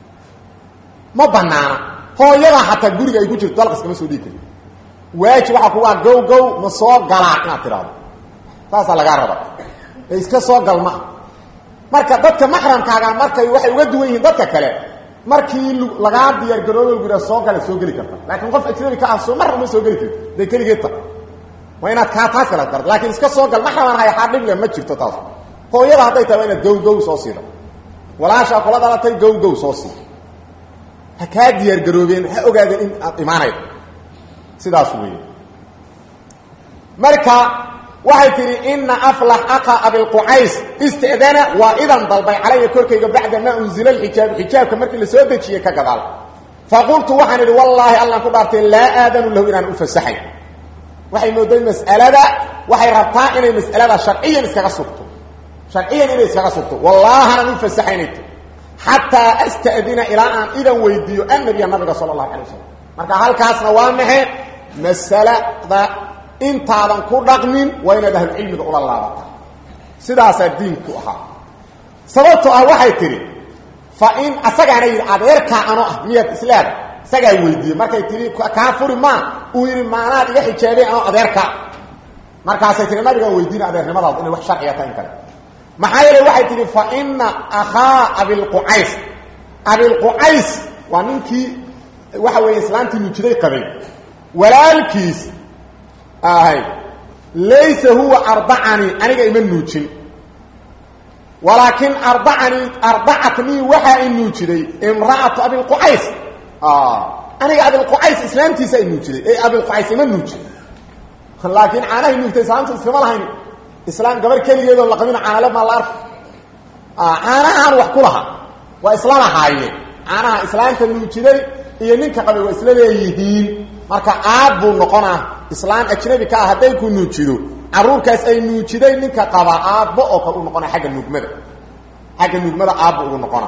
ma banaana hooyadaa xataa guriga ay ku jirto dalaq iskama soo dhiigi karti waajib waxaa kugu ah gow gow ma soo galaa inaad tidhaahdo saasaa lagaa raba ee iska soo gal maa marka dadka maxramkaaga markay waxay uga duwan yihiin dadka kale markii lagaa diyaargaroobo guraa soo gala soo geli karta laakiin qof ajnabi ka ah soo mar uma soo geli karti day keligeed ta waa inaad kaa taas kala garto laakiin iska soo gal maxraman hay xaa dhible ma jirto taas hooyada hadday tahay waa inaad gow gow soo siida walaashaa kula dhalatay gow gow soo siida ha kaa diyaargaroobeen ha ogaadeen in aad imaanaydo sidaas weeye marka waxay tihi ina aflax aqa abilqucays istidana waa idan dalbay calaya korkayga bacda maa unzila alxijaabu xijaabka markii la soo dejiyey ka gadaal faqultu waxaan idhi wallaahi allaan ku dhaartay laa aadanu lahu inaan u fasaxayn waxay mooday mas'alada waxay rabtaa inay mas'alada sharciyan iskaga sugto sharciyan inay iskaga sugto wallaahanaan u fasaxaynay ti xataa asta'dina ilaa aan idan weydiiyo annabiya nabiga sala allahu calay wasalam marka halkaasna waa maxe masalada intaadan ku dhaqmin waa inaad ahlucilmiga ula laabata sidaasaa diinku ahaa sababtoo ah waxay tidhi fa in asagaana yidhi adeerkaa ano ah miyaad islaada isagaa weydiiyey markay tihi kaa furi maa uu yidhi maanaad iga xijaabeen ano adeerkaa markaasay tihi nabigaa weydiina adeernimadaadu inay wax sharciga ta in kale maxaa yeele waxay tihi fa ina akhaa abilqucays abilqucays waa ninkii waxa weeye islaantii nuujiday qabay walaalkiis ahay laysa huwa ardacanii aniga ima nuujin walaakin ardacanii ardacatnii waxaa i nuujiday imra'atu abilqucays aniga abilqucays islaamtiisa i nuujiday ee abilqucays ima nuujin laakiin caanahay nuugtay islaamta iskama lahayn islaam gabar keligeedoo laqabina caanale maa la arka caanahaan wax ku laha waa isla lahaayeen caanaha islaamta nuujiday iyo ninka qabay waa isla leeyihiin marka aab buu noqonaa islaam ajnabi ka ah hadday ku nuujido caruurkaas ay nuujiday ninka qabaa aabbo oo kale u noqona agga nuugmada xagga nuugmada aabbo ugu noqona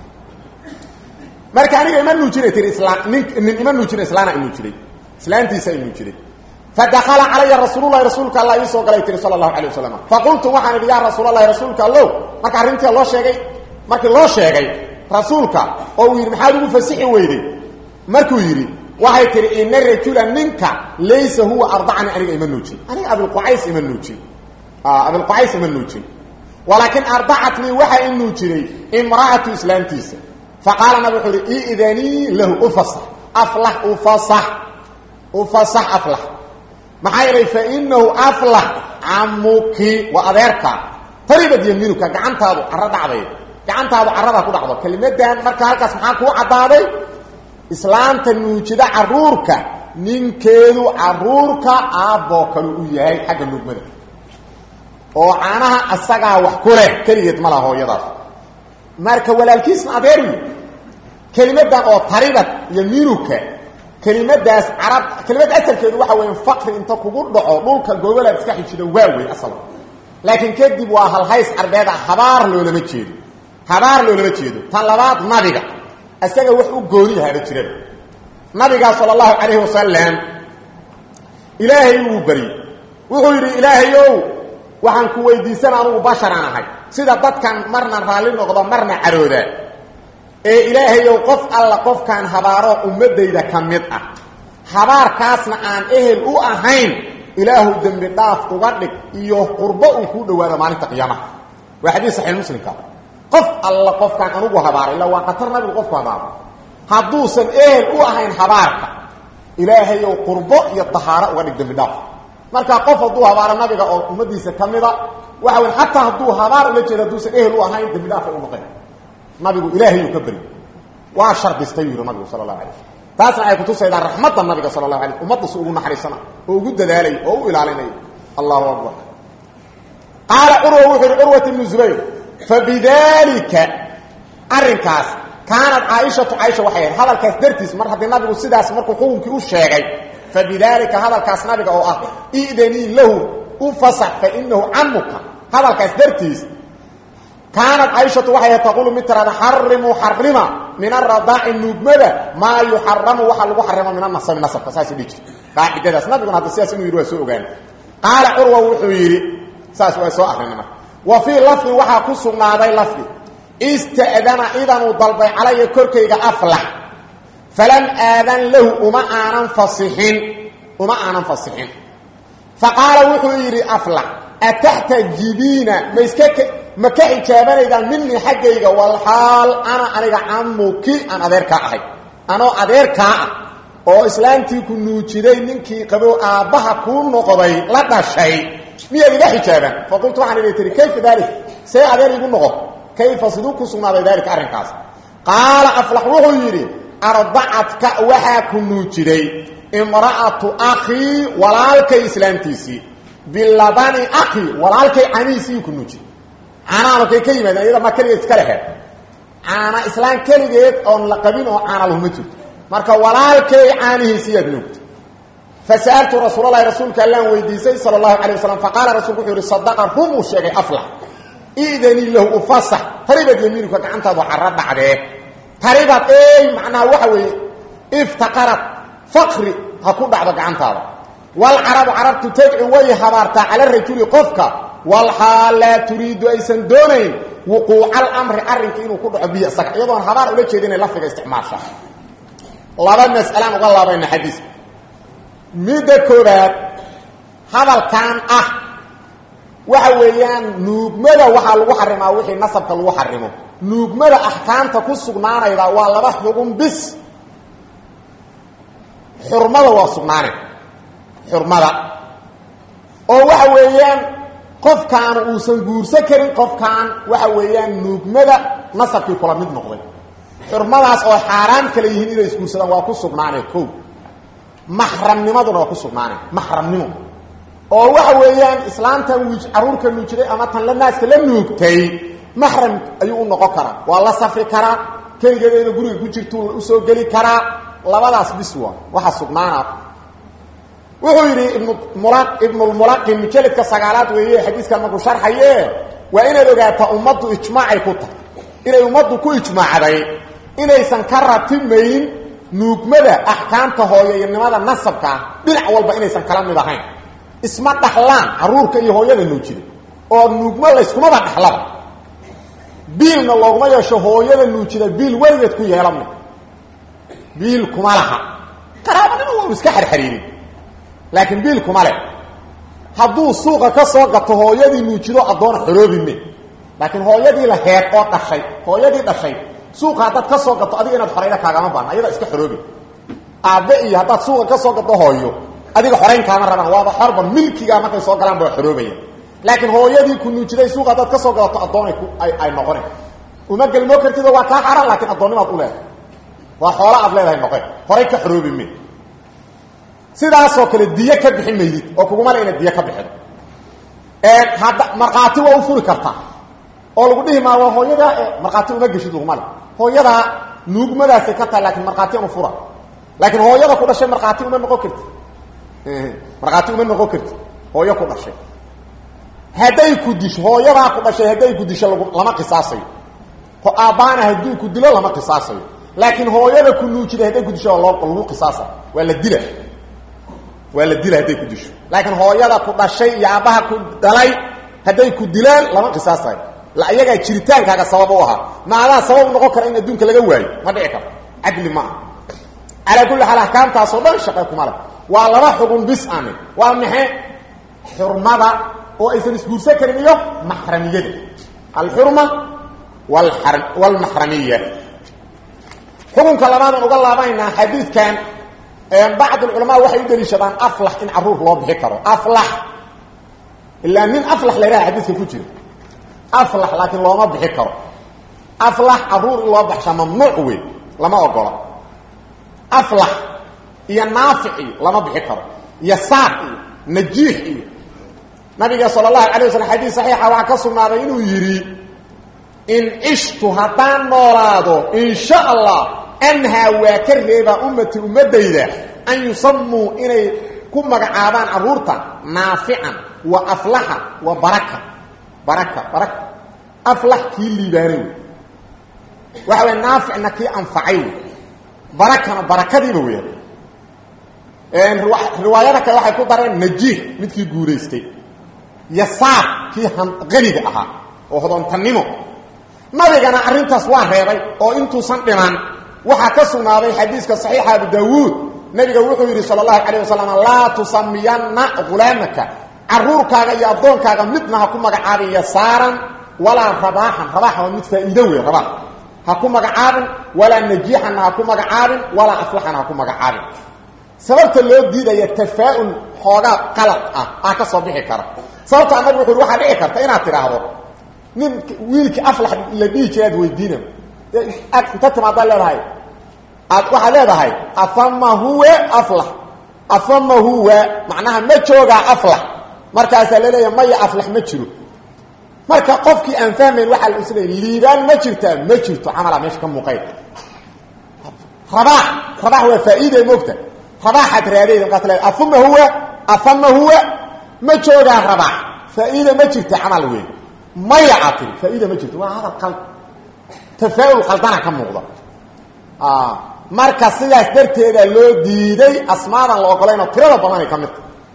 marka aniga ima nuujinay tii islaam nin nin ima nuujina islaana i nuujiday islaantiisa ay nuujiday fadakala calaya rasuululahi rasuulka alla ii soo galay tiri sala allahu alay wasalam faqultu waxaan idhi yaa rasuulalahi rasuulka allow marka arrintii loo sheegay markii loo sheegay rasuulka oo uu yidhi maxaad ugu fasixi weyday markuu yidhi waxay tihi ina rajula ninka laysa huwa ardacani aniga ima nuujin aniga abilqucays ima nuujin abilqucays ima nuujin walaakin ardacatnii waxaa i nuujiday imra'atu islaamtiisa faqaala nabig wuxuu uhi idanii lahu ufasax aflax ufasax ufasax aflax maxaa yeelay fa inahu aflax camuki waa adeerka taribad yamiinuka gacantaadu caro dhacday gacantaadu caradaa ku dhacdo kelimadan marka halkaas maxaa kuu caddaaday islaamta nuujida caruurka ninkeedu caruurka aabboo kale u yahay xagga nuugmada oo caanaha asagaa wax ku leh keligeed ma laha hooyadaas marka walaalkiisna adeer wi kelimadan oo taribad yamiinuka kelimadaas carab kelimada asalkeedu waxa weya faqri inta kugu dhaco dhulka gobolaad iska xijida waa wey asal laakiin kadib waa halhays carbeed ah habaar loolama jeedo habaar loolama jeedo tan labaad nabiga isaga wax u gooni yahaaba jiraba nabigaa sala allahu calayhi wasalam ilaahay wuu baryey wuxuu yidhi ilaahayow waxaan ku weydiisana anugu basharaan ahay sida dadkan marna raalli noqdo marna carooda ee ilaahayow qof alla qofkaan habaaro ummadayda ka mid ah habaarkaasna aan ehel u ahayn ilaahu dembi dhaaf uga dhig iyo qurbo uu kuu dhawaado maalinta qiyaamaha waa xadiis saxiix muslimka qof alla qofkaan anugu habaaro illa waa qatar nabigu qofku habaaro hadduusan ehel u ahayn habaarka ilaahayow qurbo iyo dahaaro uga dhig dembi dhaaf marka qof hadduu habaaro nabiga oo ummadiisa ka mida waxa wey xataa hadduu habaar ula jeedo hadduusan ehel u ahayn dembi dhaafa u noqon nabigu ilaahayuu ka beri waa shardistay yidhi nabigu sala allahu alay slam taasna ay kutusaydaa raxmadda nabiga sala allahu alay ummadda si ugu naxariisana oo ugu dadaalay oo u ilaalinay allahu akbar qaala curwa wuxuu yihi curwat ibnu zubayr fabidalika arrinkaas kaanat caaishatu caaisha waxay ahayd hadalkaas dartiis mar haddii nabigu sidaas markuu xukunkii u sheegay fabidalika hadalkaas nabiga oo ah idanii lahu u fasax fa inahu camuka hadalkaas dartiis kaanat caaishatu waxay ahayd taqulu mid tiraada xarimuu xarima min aradaaci nuugmada maa yuxaramu waxaa lagu xarimo min anasabi nasabka saas dhihi jir qaacidadaas nabiguna hadda sidaas inuu yidhi waa soo ogaana qaala curwa wuxuu yidhi saas waa soo akrina marka wa fii lafdin waxaa ku sugnaaday lafdi ista'dana idanuu dalbay calaya korkayga aflax falam aadan lahu uma aanan fasixin uma aanan fasixin fa qaala wuxuu yidhi aflax ataxtajibiina ma iska ma ka xijaabanaydaan minii xaggayga walxaal ana aniga camuki aan adeerkaa ahay anoo adeerkaa ah oo islaamtii ku nuujiday ninkii qabo aabbaha kuu noqday la dhashay miyaad iga xijaabaan faqultu waxaan idhi tihi kayfa daalik see adeer igu noqon kayfa siduu ku sugnaaday daalika arrinkaas qaala aflax wuxuu yidhi ardacadka waxaa ku nuujiday imra'atu akhii walaalkay islaamtiisii bilabani akhii walaalkay canihiisii ku nuujiday caanaanu kay ka yimaadeen iyada ma keligeed iska leheed caana islaan keligeed oon la qabin oo caana lahuma jirto marka walaalkay caanihiisiiyaad nuugta fasa'altu rasuulalahi rasuulka allaan weydiisay sala allahu calay wasalam faqaala rasulku wuxuu yihi sadaqa rum uu sheegay aflax idanii lahu ufasax taribad yamiinuka gacantaadu caro dhacdee taribad ey macnaha waxa weeye iftaqarad faqri ha ku dhacdo gacantaada walcarabu carabtu tadcu way habaartaa cala rajuli qofka walxaal laa turiidu aysan doonayn wuquuca alamri arrinka inuu ku dhaco bihi isaga iyadoon habaar ula jeeda inay lafdiga isticmaasha laba mas'alaan uga laabayna xadiiska midda koobaad hadalkan ah waxa weeyaan nuugmada waxaa lagu xarimaa wixii nasabka lagu xarimo nuugmada axkaamta ku sugnaanayda waa laba xugun bis xurmada waa sugnaanay xurmada oo waxa weeyaan qofkaan uusan guursan karin qofkaan waxa weeyaan nuugmada nasabkii kula mid noqday xurmadaas oo xaaraan kale yihiin inay isguursadaan waa ku sugnaanay ko maxramnimaduna waa ku sugnaanay maxramnimo oo waxa weeyaan islaamtan wiij caruurka nuujiday ama tan la naaska la nuugtay maxram ayuu u noqon karaa waa la safri karaa keligeedayna guriga ku jirtu usoo geli karaa labadaas bis waa waxa sugnaana wuxuu yidhi ibnmula ibnulmulaqin mujalidka sagaalaad weeye xadiiskan markuu sharxaye waa inaad ogaataa ummaddu ijmaacay ku tahay inay ummaddu ku ijmaacday inaysan ka ratimayn nuugmada axkaamta hooyayanimada nasabka ah dhinac walba inaysan kala mid ahayn isma dhaxlaan caruurka iyo hooyada nuujida oo nuugmo layskumaba dhaxlaba biilna looguma yeesho hooyada nuujida biil weligeed ku yeelama biil kuma laha qaraabanima waanu iska xarxariirin laakiin biil kuma leh hadduu suuqa ka soo gato hooyadii nuujido addoon xoroobime laakiin hooyadii la heed oo dhashay hooyadii dhashay suuqa haddaad ka soo gato adiga inaad xorayda kaagama baana ayada iska xoroobi aabbe iyo haddaad suuqa ka soo gato hooyo adiga xorayn kaama rabaan waaba xorba milkigaa markay soo galaan baa xoroobaya laakiin hooyadii ku nuujiday suuqa haddaad ka soo gadato addoonay ay noqone uma gelmoo kartid waa kaa xaran laakiin addoonnimaad u leedahay waa xoolo aad leedahay noqe horay ka xoroobi me sidaasoo kale diyo ka bixin maydid oo kuguma le inaad diyo ka bixido hadda markhaati waa u furi kartaa oo lagu dhihi maa waa hooyadaa markhaati uma geshid laguma le hooyadaa nuugmadaasay ka tahay laakiin markhaati anu fura laakiin hooyada ku dhashay markhaati uma noqon karti markhaati uma noqon karti hooyo ku dhashay hadday ku disho hooyadaa ku dhashay hadday ku disho lag lama qisaasayo aabbaana hadduu ku dilo lama qisaasayo laakiin hooyada ku nuujiday hadday ku disho loo lagu qisaasa waa la dila waa la dila hadday ku disho laakiin hooyada ku dhashay iyo aabbaha ku dhalay hadday ku dilaan lama qisaasayo la iyagaa jiritaankaaga sabab u ahaa maadaa sabab noqon kara in adduunka laga waayo ma dhici karo cadli ma aha calaa kulli xaal axkaamtaasoo dhan shaqe kuma leh waa laba xugun bis ane waa maxay xurmada oo aysan isguursan karin iyo maxramiyada alxurma wlmaxramiya xukunka labaadaan uga laabaynaa xadiidkan bacd culamaa waxay u daliishadaan aflax in caruur loo bixi karo aflax ilaa nin aflax la yhaha xadiidka ku jira aflax laakiin looma bixi karo aflax caruur in loo baxshaa mamnuuc wey lama ogola aflax iyo naafic iyo lama bixi karo iyo saaq iyo najiix iyo nabiga sal اlahu alay waslam xadiis saxiixa waxaa ka sugnaaday inuu yidhi in cishtu haddaan noolaado in sha allah anhaa waa ka reebaa ummati ummadayda an yusamuu inay ku magacaabaan caruurta naafican wa aflaxa wa baraka baraka baraka aflax kii liibaanay wey waxa way naaficna kii anfacay wey barakana barakadiiba weya riwaayada kale waxay ku dareen najiix midkii guuraystay yasaar kii qaniga ahaa oo hodoontannimo nabigana arrintaas waa reebay oo intuusan dhiman waxaa ka sugnaaday xadiiska saxiixa abu daawuud nabiga wuxuu yidhi sal allahu calayh wasalam laa tusamiyanna hulaamaka caruurkaaga iyo addoonkaaga midna ha ku magacaabin yasaaran walaa rabaaxan rabaaxa waa mid faa'iido wey rabaax ha ku magacaabin walaa najiixanna ha ku magacaabin walaa aflaxana ha ku magacaabin sababta loo diidaya tafaa'ul xoogaa qalad ah ah ka soo bixi kara sababta annagu wuxu waxaa dhici karta inaad tidhaahdo nin wiilkii aflax la dhihi jira ad weydiina inta timaadaa leedahay aad waxaad leedahay afama huwa aflax afama huwa macnaha ma joogaa aflax markaasaa laleeyahay maya aflax ma jiro marka qofkii aan fahmayn waxaa la isleeyay liibaan ma jirtaa ma jirto camalaa meesha ka muuqayn rabaax rabaax waa faa'iiday moogta rabaaxaad raadayda markaas leedahay afama huwa afama huwa ma joogaa rabaax faa'iida ma jirta camal weyn maya aad tiri faa'iida ma jirto waa hadal qal tafaa'ul qaldana ka muuqda marka sidaas darteeda loo diiday asmaadan la ogolaynoo tirada badanay ka midta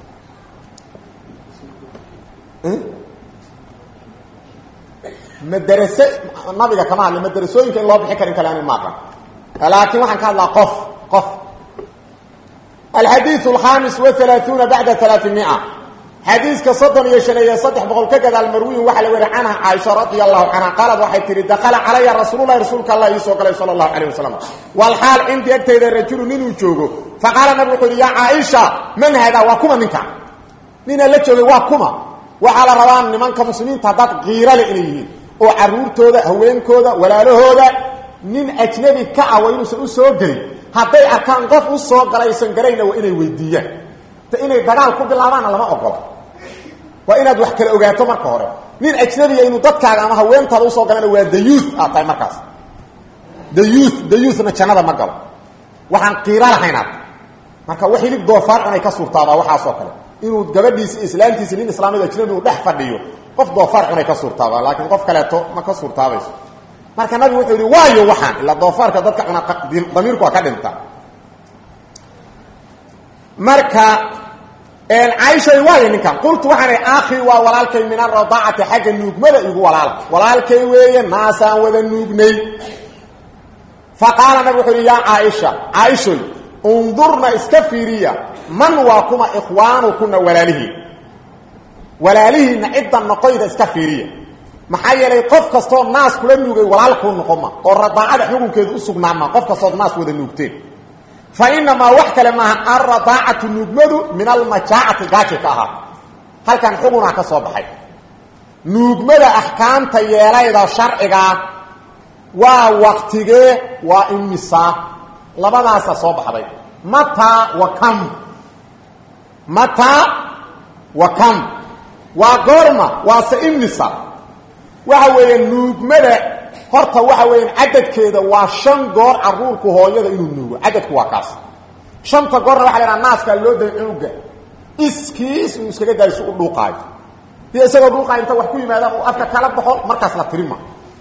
madrase nabiga kama hadli madrasooyinka in loo bixi karin kale ani maaqan laakiin waxaan ka hadlaa qof qof alxadiiث الخamis وaلaثuuna baعda ثaلaثimia xadiiska soddon iyo shan iyo saddex boqol ka gadaal marwiyin waxaa la weri canha caaisha radia allahu canha qaalad waxay tihi dakala calaya rasuululahi rasuulka allah ii soo galay sala allahu calayh wasalam walxaal cindii agtayda rajulu ninuu joogo faqaala nabig wuxuu yihi yaa caaisha man haadaa waa kuma ninka ninaa la joogay waa kuma waxaa la rabaa nimanka muslimiinta haddaad kiirale inay yihiin oo caruurtooda haweenkooda walaalahooda nin ajnabi ka ah waa inuusan u soo gelin hadday arkaan qof u soo galaysan garayna waa inay weydiiyaan inay dagaal ku bilaabaanna lama ogola waa inaad wax kala ogaato marka hore nin ajnabiga inuu dadkaaga ama haweentaada usoo galana waa dayuuth aad tahay markaas dayuuth dayuuthna jannada ma galo waxaan qiiro lahaynaad marka wax hilib doofaar cunay ka suurtaabaa waxaasoo kale inuu gabadhiisi islaamtiisi nin islaamid ajnabi uu dhex fadhiyo qof doofaar cunay ka suurtaabaa laakiin qof kaleeto ma ka suurtaabayso marka nabigu wuxuu yihi waayo waxaan ilaa doofaarka dadka cuna damiirku waa ka dhinta marka caaishay waayo ninkan qultu waxaan ihi akhi waa walaalkay min aradaacati xagga nuugmada igu walaala walaalkay weeye naasaan wada nuugnay fa qaala nabig wuxuu yihi yaa caaisha caaishoy undurna iska fiiriya man waa kuma ikhwaanukuna walaalihiin walaalihiinna cidda noqoyda iska fiiriya maxaa yeelay qof kastoo naas kula nuugay walaalkuu noqoma oo radaacada xukunkeedu u sugnaama qof kastood naas wada nuugteen fa inamaa wax kale maaha alradaacatu nuugmadu min almajaacati gaaji ka ahaa halkan xugunaa ka soo baxay nuugmada axkaamta yeelayda sharcigaa waa waktigee waa imisaa labadaasa soo baxday mataa wa kam mataa wa kam waa goorma waase imisa waxa weeye nuugmada horta waxa weeyaan cadadkeeda waa shan goor caruurku hooyada inuu nuugo cadadku waa kaas shanta goorna waxa la idhaha naaskaa loo day cunuga iskiis uu iskaga daayo si u dhuuqaayo dii isagoo dhuuqaayo inta wax ku yimaadaan uu afka kala baxo markaas la tirima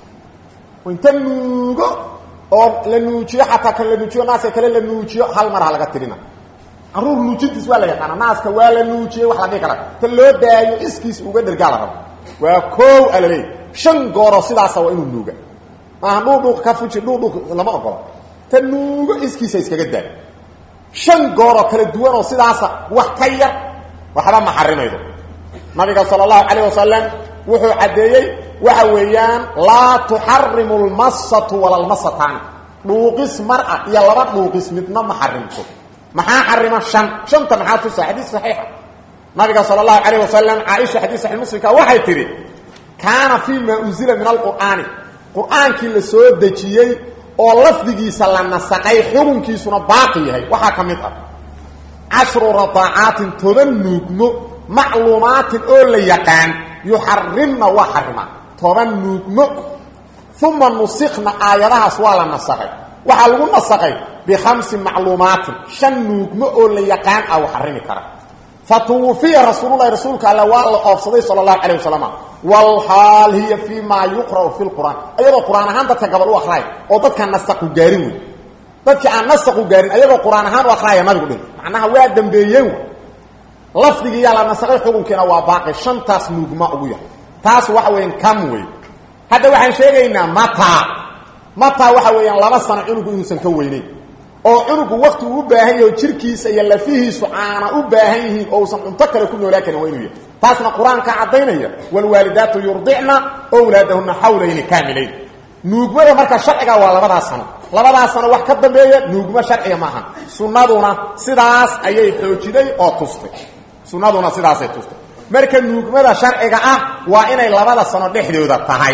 inta nuugo oo la nuujiyo xataa kan la nuujiyo naaska kale la nuujiyo hal mar ha laga tirina caruur nuujintiis waa la yaqaana naaska waa la nuujiyey wax la dhihi kara ta loo daayo iskiis uga dhergaa la rabo waa koow alaleey shan gooroo sidaasa waa inuu nuuga maaha dhuudhuuq ka fuji dhuudhuuq lama ogolo ta nuugo iskiisa iskaga daa shan gooroo kala duwanoo sidaasa wax ka yar waxba ma xarimaydo nabiga sala allahu calayh wasalam wuxuu caddeeyey waxa weeyaan laa tuxarimu lmasatu wala lmasataani dhuuqis mar ah iyo laba dhuuqis midna ma xarimto maxaa xarima shan shanta maxaa tusa xadiis saxiixa nabiga sala allahu calayh wasalam caaisha xadiis saxii muslimka waxay tidhi kaana fii maa unzila min alqur'aani qur'aankii la soo dejiyey oo lafdigiisa la nasaqay xukunkiisuna baaqi yahay waxaa ka mid ah cashru radaacaatin toban nuugmo macluumaatin oo la yaqaan yuxarimna waa xarimaa toban nuugmo uma nusikna aayadahaas waa la nasaqay waxaa lagu nasaqay bikhamsi macluumaatin shan nuugmo oo la yaqaan ah u xarimi kara fatuwufiya rasuululahi rasuulka alle waa la oofsaday sala allahu calayh wasalam walxaal hiya fii maa yuqra'u fi lqur'aan ayadoo qur-aan ahaan dadka gabal u akraaya oo dadkaan nasaqu gaarin wey dadkii aan nasaqu gaarin ayagoo qur-aan ahaan u akraaya nabigu dhin macnaha waa dambeeyeen lafdigiiyaa la nasaqay xukunkiina waa baaqi shantaas nuugma ugu yahay taas waxa weeyaan kam wey hadda waxaan sheegaynaa mataa mataa waxa weeyaan laba sano cunugu inuusan ka weyneyn oo cunugu wakti uu u baahan yaho jirkiisa iyo lafihiisu caana u baahan yihiin oo uusan cunto kale ku noolaa karin waa inuu yahay taasna qur-aankaa caddaynaya waalwaalidaatu yurdicna wlaadahuna xawlayni kaamilayn nuugmada marka sharciga waa labadaas sano labadaas sano wax ka dambeeya nuugmo sharciga maaha sunnaduna sidaas ayay xoojiday oo tustay sunnaduna sidaasay tustay marka nuugmada sharciga ah waa inay labada sano dhexdooda tahay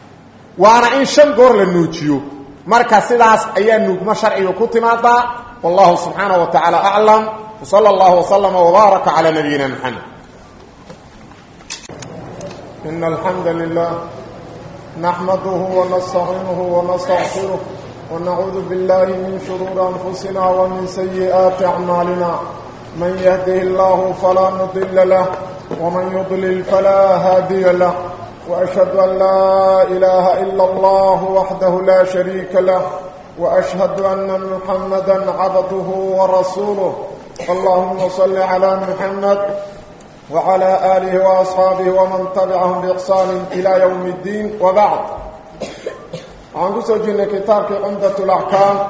waana in shan goor la nuujiyo marka sidaas ayaa nuugmo sharciga ku timaadaa wallahu subxaanaه wa tacaala aclam wsala اllahu wslama wbaaraka calى nabiyina mxamed إن الحمد لله نحمده ونستعينه ونستغفره ونعوذ بالله من شرور أنفسنا ومن سيئات أعمالنا من يهده الله فلا مضل له ومن يضلل فلا هادي له وأشهد أن لا إله إلا الله وحده لا شريك له وأشهد أن محمدا عبده ورسوله اللهم صل على محمد وعلى آله وأصحابه ومن تبعهم بإحسان إلى يوم الدين وبعد عن قصة جنة كتابك عمدة الأحكام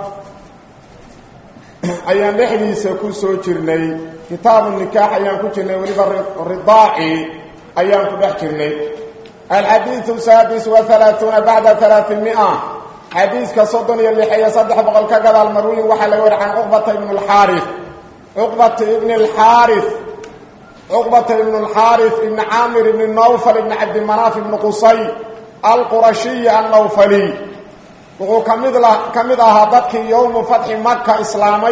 أيام نحديث كسو جرني كتاب النكاح أيام كجرني ولبا الرضاعي أيام كبح جرني الحديث السادس وثلاثون بعد ثلاثمائة حديث كصدن يلي حي صدح بقل كقضى المروي وحل ورع عن عقبة بن الحارث عقبة بن الحارث عقبة بن الحارث بن عامر بن النوفل بن عبد المناف بن قصي القرشي النوفلي وهو كمد أهدتك يوم فتح مكة إسلامي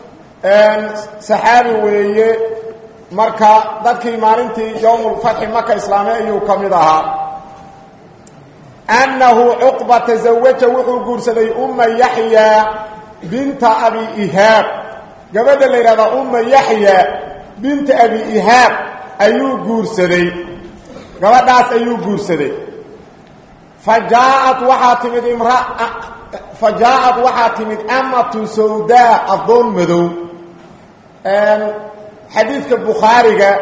سحابي ويه مركة ذاتك مالنتي يوم فتح مكة إسلامي أيو كمد أنه عقبة تزوج وحو قرسدي أم يحيى بنت أبي إيهاب قبل اللي هذا أم يحيى بنت أبي إيهاب أيو قرسدي قبل ناس أيو قرسدي فجاءت وحاتمد امرأة فجاءت وحاتمد أمة سوداء الظن مدو حديثك البخاري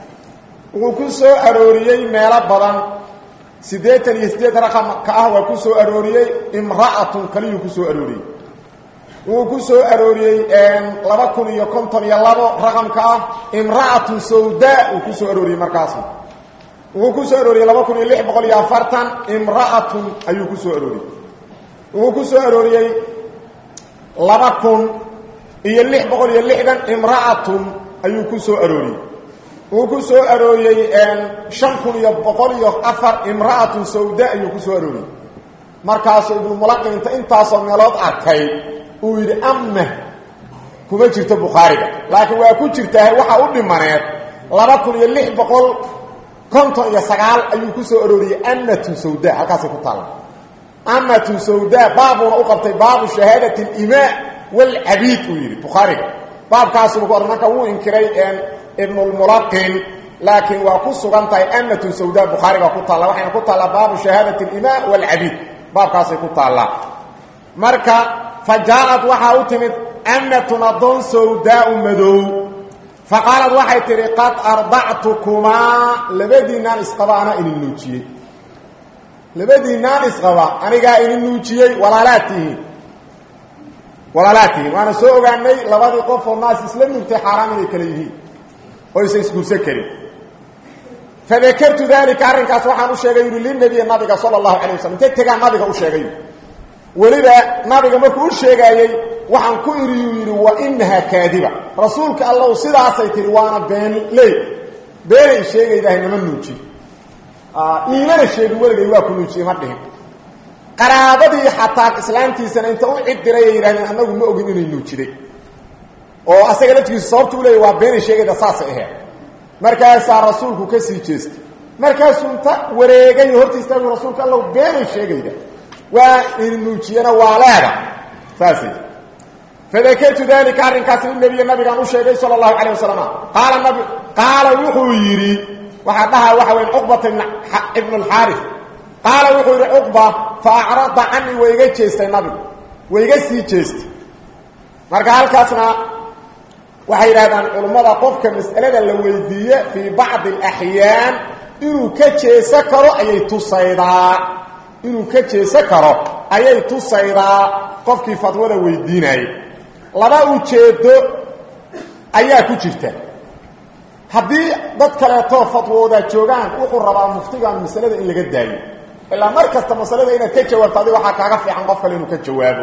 وكسو أروريي ميلا بدن سيديتن يسديت رقم كأهوى كسو أروريي امرأة كليه كسو أروريي وكسو أروريي لبكن يكونتن يلابو رقم كأه امرأة سوداء وكسو أروريي مركاسم وكسو أروريي لبكن يلح بقول يافرتن امرأة أيو كسو أروريي وكسو أروريي لبكن يلح بقول يلحدن امرأة أيو كسو أروريي وكسو أروريي شنكن يبقول يأفر امرأة سوداء أيو كسو أروريي مركاسو ابن ملقن انت انتاسو ميلاد أركي uu yidhi ama kuma jirto bukhaariga laakiin waa ku jirtaa waxa u dhimaneed laba kun iyo lix boqol konton iyo sagaal ayuu ku soo arooriyey amatu sawda halkaasay ku taalla amatu sawda baabuna u qabtay baabu shahaadati alimaa walcabiid uu yidhi bukhaariga baabkaasuba ku or marka wuu inkiray ibnulmulaqin laakiin waa ku sugan tahay amatu sawda bukhaariga ku taalla waxayna ku taallaa baabu shahaadati alimaa walcabiid baabkaasay ku taallaa marka فجاءت وحا اتمت أمة نضون سوداء مدو فقالت وحي تري قد أرضعتكما لبدينا اسقبانا إن النوتي لبدينا اسقبا أنا قا إن النوتي ولا لاته ولا لاته وأنا سوء عني لبدي قف الناس اسلام نبتي حرام لكليه ويسيسكو سكري فذكرت ذلك أرنكاس وحا نشيغي للنبي النبي صلى الله عليه وسلم تتقى النبي أشيغي weliba nabiga markuu u sheegaayey waxaan ku iriyuu yidhi wa inahaa kaadiba rasuulka allahu sidaasay tihi waana been ley beenay sheegaydahay nama nuuji iimana sheegin weligay waa ku nuujiye ma dhihin qaraabadii xataa islaamtiisana inta u cid diray ay yidhahdeen annagu ma ogin inay nuujiday oo asaga laftigiisu sababta u leeyay waa beenay sheegayda saasay aheed markaasaa rasuulku ka sii jeestay markaasuu inta wareegay horta istaagu rasuulka allahu beenay sheegayda وإنوجينا وعلادا فاسد فذكرت ذلك عن كاتب النبي النبي كان الشيخ صلى الله عليه وسلم قال النبي قال وحويري وحدها وحوين عقبة ابن الحارث قال وحويري عقبة فأعرض عني ويغا جيست النبي ويغا سي جيست marka halkaasna waxay yiraahdaan culimada qofka mas'alada la weydiiyo fi ba'd al-ahyaan inuu ka jeesa karo ayay tusaydaa inuu ka jeesa karo ayay tusaydaa qofkii fatwada weydiinayay laba ujeedo ayaa ku jirta haddii dad kaleetoo fatwooda joogaan wuxuu rabaa muftigan masalada in laga daayo ilaa mar kasta masalada inaad ka jawaabto adiga waxaa kaaga fiican qof kale inuu ka jawaabo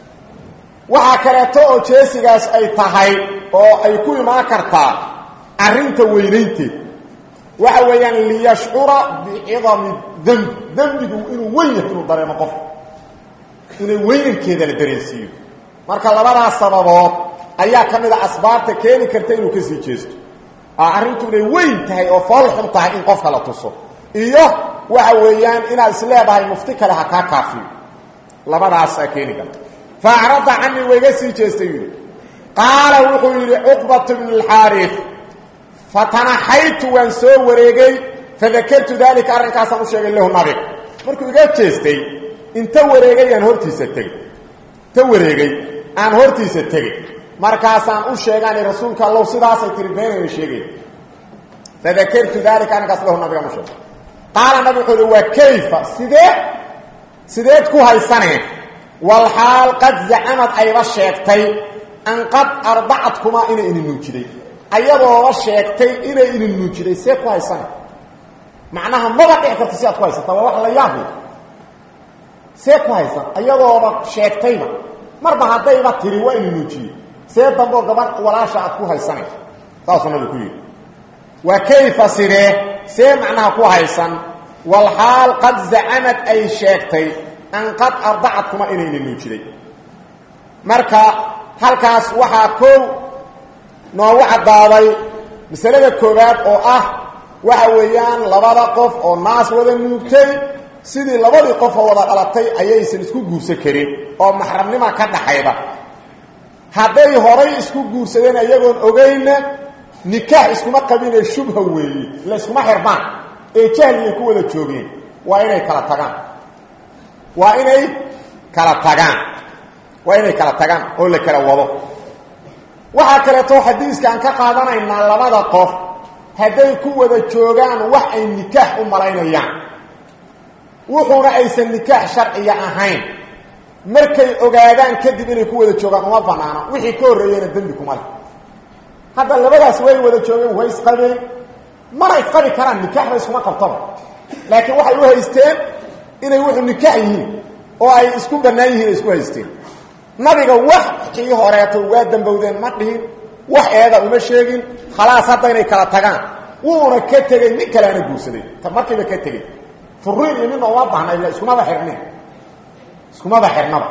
waxaa kaleeto oo jeesigaas ay tahay oo ay ku imaan kartaa arrinta weynaynteed waxa weeyaan liyashcura bicidami demb dembigu inuu weyn yahay inuu dareemo qof inay weynankeeda la dareensiiyo marka labadaas sababood ayaa ka mid a asbaabta keeni karta inuu kasii jeesto arrintu inay weyn tahay oo fool xun tahay in qofka la tuso iyo waxa weeyaan inaad isleedahay mufti kale ha kaa kaafiyo labadaasaa keeni karta faacrada canii wayga sii jeestay yidhi qaala wuxuu yidhi cuqbatu bnu alxaarif fatanaxaytu waan soo wareegay fadakartu daalika arrinkaasaan u sheegay lahu nabiga markuu iga jeestay inta wareegay aan hortiisa tegey inta wareegay aan hortiisa tegey markaasaan u sheegaanay rasuulka allow sidaasay tiri beenayna sheegay fadakartu dalika arrinkaas lahu nabiga ma sheego qaala nabi wuxuu uhi waa kayfa sidee sideed ku haysaneen walxaal qad zacamad ayba sheegtay an qad ardacadkumaa inay idin nuujiday ayadooba sheegtay inay idin nuujiday see ku haysaneen macnaha maba dhici karta si aad ku haysata waa wax la yaabay see ku haysan ayadooba sheegtayba marba haddayba tiri waa idin nuujiyey see damboo gabadh walaasha aad ku haysanayso saasuu nabi ku yidhi waa kayfa sidee see macnaha ku haysan walxaal qad zacamad ay sheegtay an qad ardacadkuma inayna nuujiday marka halkaas waxaa koow noogu caddaaday masalada koowaad oo ah waxa weeyaan labada qof oo naas wada nuugtay sidii labadii qofoo wada dhalatay ayaysan isku guursan karin oo maxramnima ka dhaxayda hadday horay isku guursadeen iyagoon ogeynna nikaax iskuma qabinee shubha weeye la iskuma xirbaan ee jahliyay ku wada joogeen waa inay kala tagaan waa inay kala tagaan waa inay kala tagaan oo la kala wado waxaa kaleeto xadiiskaan ka qaadanaynaa labada qof hadday ku wada joogaan wax ay nikaax u malaynayaan wuxuuna aysan nikaax sharciya ahayn markay ogaadaan kadib inay ku wada joogaan uma banaano wixii ka horreeyeyna dembi kuma leh hadda labadaas way wada joogeen way isqabeen mana isqabi karaan nikaaxba iskuma qabtaba laakiin waxay u haysteen inay wuxuu nikaax yihiin oo ay isku bannaan yihiin ay isku haysteen nabiga wax kii horeeto waa dambowdeen ma dhihin wax eeda uma sheegin khalaas hadda inay kala tagaan wuuna ka tegey nin kaleana guursaday markiiba ka tegey furiin iyo midna uma baahna ila iskumaba xirnin iskumaba xirnaba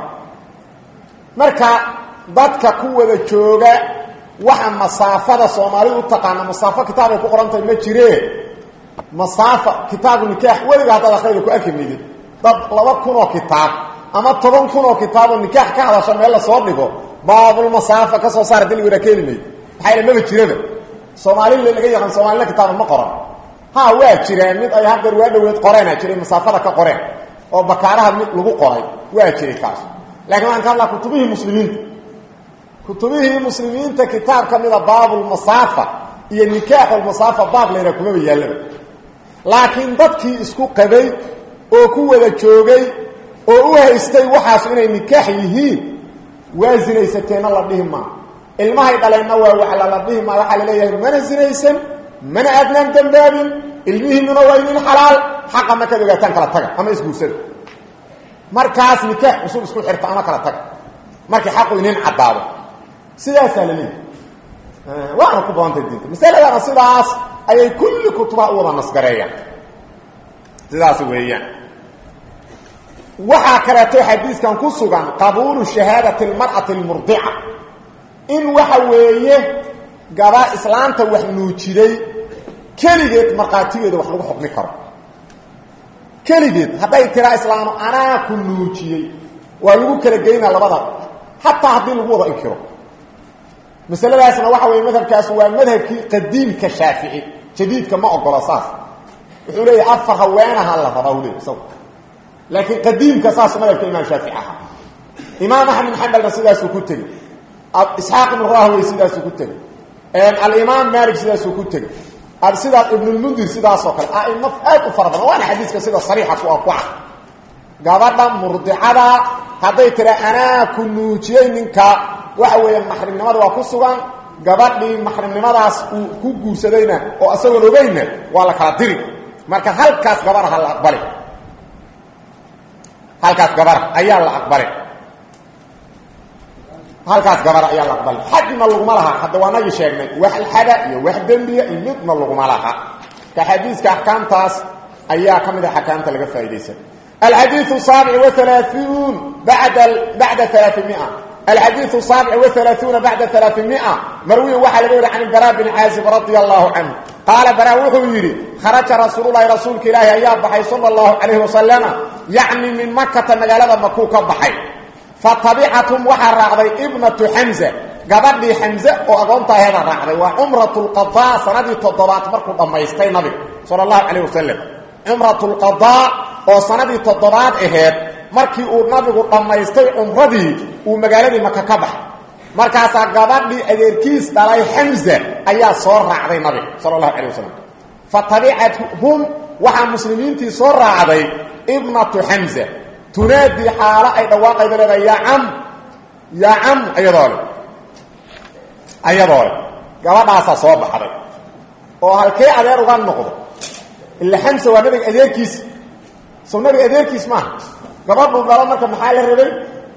marka dadka ku wada jooga waxa masaafada soomaalidu u taqaana masaafo kitaabay ku qorantahay ma jiree masaafa kitaabu nikaax weliga haddaad akrida ku arki maydid dad laba kun oo kitaab ama toban kun oo kitaaboo nikaax ka hadasha meel lasoo dhigo baabulmasaafa ka soo saara dili wara keeni mayd maxaa ila maba jiraba soomaalila laga yaqaan soomaalina kitaaba ma qoran ha waa jiraan mid ay haddeer waa dhaweed qoreena jiray masaafada ka qoreen oo bakaaraha mid lagu qoray waa jiray kaas lakiin waxaan ka hadlaa kutubihii muslimiinta kutubihii muslimiinta kitaab ka mida baabulmasaafa iyo nikaaxulmasaafa baab layna kumaba yaallaba laakiin dadkii isku qabay oo ku wada joogay oo u haystay waxaas inay nikaax yihiin waa zinaysateenna la dhihi maa ilmahay dhaleenna waa waxla la dhihi maa waxaa la leeyahay mana zinaysan mana aadnaan dambaabin ilmihiinuna waa inin xalaal xaqa markaad ogaataan kala taga ama isguursada markaas nikaax cusub isku xirta ama kala taga markii xaqu inin caddaado sidaasaa la leeyahy waana ku badantay diinta masaladana sidaas ayay kulli kutubaha u wada nasgareeyaan sidaas weeyaan waxaa kaleeto xadiiskan ku sugan qabuulu shahaadati almar'ati almurdica in waxa weeye gaba islaanta wax nuujiday keligeed markhaatigeeda wax lagu xukmi karo keligeed hadday tiraa islaano anaa ku nuujiyey waa lagu kala geynaa labada xataa haddii lagu wada inkiro masaladaasna waxa weeye madhabkaas waa madhabkii qadiimka shaafici jadiidka ma ogolo saas wuxuu leeyahy afar haweenaha la rabaa u leey isagu laakiin qadiimka saas madhabka imaam shaafici ahaa imaam axmed xambalna sidaasuu ku tegey isxaaq ibnu rahwey sidaasuu ku tegey alimaam malik sidaasuu ku tegey sidaas ibnulmundir sidaasoo kale aimo aad u fara badan waana xadiiska sida sariixa ku ku ah gabadha murdicada hadday tira anaa ku nuujiyey ninka waxa weeyaan maxrimnimada waa ku sugan gabadhii maxrimnimadaas uu ku guursadayna oo isagoon ogeyna waa la kala diri marka halkaas gabaraha la aqbali halkaas gabar ayaa la aqbali halkaas gabar ayaa la aqbali xadna laguma laha hadda waa nagii sheegnay wax alxada iyo wax dembiya iyo midna laguma laha ka xadiiska axkaamtaas ayaa ka mid a axkaamta laga faa'idaysan alxadiiu saabic waalaauun bada bacda alaaimia الحديث السابع وثلاثون بعد ثلاثمائة مروي وحا لغير عن البراء بن عازب رضي الله عنه قال براء وحو يري خرج رسول الله رسولك إلهي أيام بحي صلى الله عليه وسلم يعني من مكة مقالة مكوكة بحي فطبيعتهم وحا راعضي ابنة حمزة قبل حمزة وأقونت هذا راعضي وعمرة القضاء سندي تضبات مركو ضميستي نبي صلى الله عليه وسلم عمرة القضاء وسندي تضبات إهد markii uu nabigu dhammaystay umradii uu magaaladii maka ka baxay markaasaa gabadhii adeerkiis dhalay xamza ayaa soo raacday nabiga sala allahu calay wasalam fatabicathum waxaa muslimiintii soo raacday ibnatu xamza tunaadii xaalo ay dhawaaqayda leedahay yaa cam yaa cam ayadoo le ayadoo le gabadhaasaa soo baxday oo halkee adeer uga noqdo ila xamsa waa nabiga adeerkiis soo nabiga adeerkiis maaha gabadhuu dhalo marka maxaa la rabay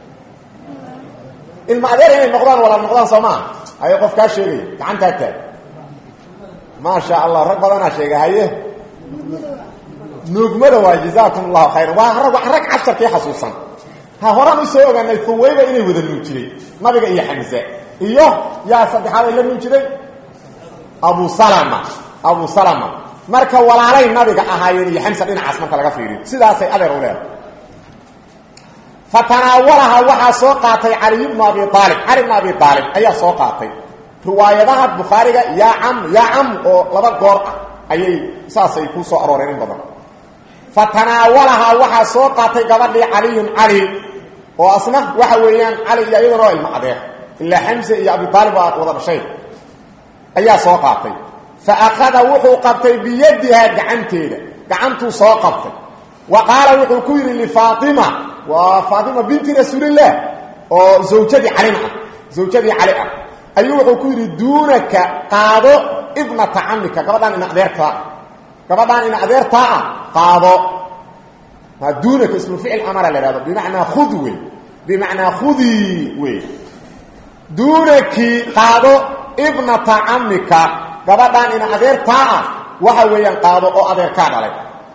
ilma adeer inay noqdaan walaal noqdaan soo maaha haye qof kaa sheegaya gacantaa taag maasha allah rag badanaa sheega haye nuugmada waa jazaakum allahu khayran waa rag rag casharkii xasuusan ha horaan u soo ogaanay huwayba inay wada nuujiday nabiga iyo xamse iyo yaa saddexaad ay la nuujiday abu salama abu salama marka walaalay nabiga ahaayeen iyo xamsa dhinacaas marka laga fiiriyo sidaasay adeer u leedahay fatanaawalaha waxaa soo qaatay caliy bnu abi aalib cali bnu abi aalib ayaa soo qaatay riwaayadaha bukhaariga yaa cam yaa cam oo laba goor ah ayay saasay ku soo arooreen in badan fatanaawalahaa waxaa soo qaatay gabadhii caliyun cali oo asna waxa weeyaan cali iyo iyaduna waa ilmo adeer ilaa xamse iyo abi aalib waa wada dhashay ayaa soo qaatay fa akhada wuxuu qabtay biyadihaa gacanteeda gacantuu soo qabtay wa qaala wuxuu ku yidhi lifaatima waa faatima binti rasuulillaah oo zawjadii calina ah zawjadii cali ah ayuu wuxuu ku yidhi duunaka qaado ibnata camika gabadhaan ina adeertaa gabadhaan ina adeertaa ah qaado duunaka ismu ficil amara la ihahdo bimacnaa khud wey bimacnaa khudii wey duunaki qaado ibnata camika gabadhaan ina adeertaa ah waxa weeyaan qaado oo adeerkaa dhalay